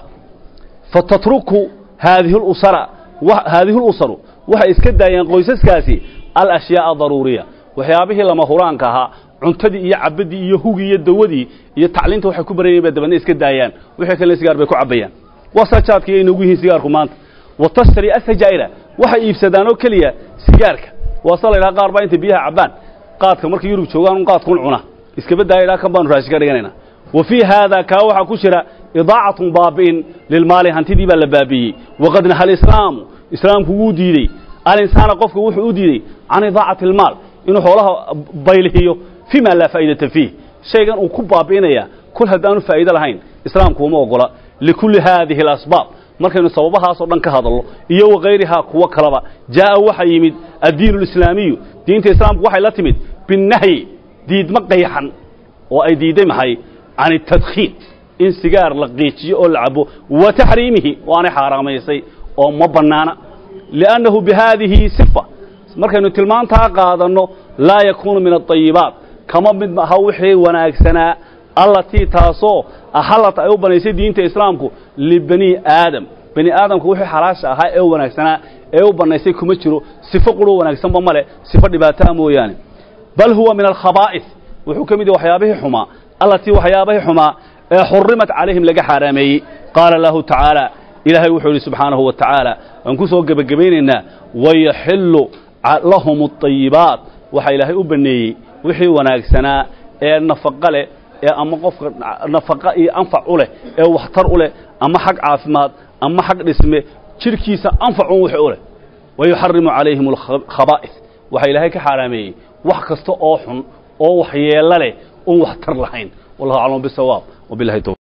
fatatruku haadihi lusara haadihi lusaru waxay iska daayeen qoysaskaasi alashyaaa daruuriya waxyaabihii lama huraanka ahaa cuntadii iyo cabbadii iyo hugii iyo dawadii iyo tacliinta waxay ku barayeen bay dabadna iska daayaan wixii kalena sigaar bay ku cabbayaan waa sajaadka iyo inoogu yihiin sigaarku maanta wa tashtari asajaa'ira waxay iibsadaan oo keliya sigaarka waa se la ydhaha qaar baa intay biyaha cabbaan qaadka markay yurub joogaan un qaadkun cuna iskaba daaya idhaa kan baanu raashi ka dhiganayna wa fii haada kaa waxaa ku jira idaacatun baabi'in lilmaali hantidii baa la baabi'iyey waqad naha alislaamu islaamku wuu diidey alinsaana qofka wuxuu u diidey can idaacati almaal inuu xoolaha baylihiyo fii ma laa faa'idata fiih shaygan uu ku baabi'inaya kol haddaanu faa'iide lahayn islaamku uma ogola likulli haadihi alasbaab markaynu sababahaasoo dhan ka hadalno iyo wakayrihaa kuwo kaleba jaa'a waxa yimid addiinu alislaamiyu diinta islaamku waxay la timid binnahyi diidma qayxan oo ay diidday maxay can itadkhiin in sigaar la qiijiyo oo la cabo wa taxriimihi waanay xaaraamaysay oo ma bannaana liannahu bihaadihi sifa markaynu tilmaantaa qaadanno laa yakuunu min aayibaat kama mid aha wixii wanaagsanaa allatii taasoo axallat ay u banaysay diinta islaamku libani aadam bani aadamku wixii xalaasha ahaa ee wanaagsanaa ee u bannaysay kuma jiro sifo quroo wanaagsanba male sifo dhibaataa mooyaane bal huwa min alkhabaa'is wuxuu ka mid yahay waxyaabihii xumaa allatii waxyaabihii xumaa ee xurimat calayhim laga xaaraameeyey qaala lahu tacaala ilaahay wuxuu yidhi subxaanahu wa tacaala waan ku soo gebagabaynaynaa wayaxillu lahum aayibaat waxaa ilaahay u banneeyey wixii wanaagsanaa ee nafaqa leh ee ama qofka nafaqa iyo anfac u leh ee waxtar u leh ama xag caafimaad ama xag dhisme jidhkiisa anfacun wixii u leh wayuxarimu calayhim alkhabaa'is waxaa ilaahay ka xaaraameeyey wax kasta oo xun oo waxyeello leh oon waxtar lahayn wallahu aclam bisawaab wabilahi towfiq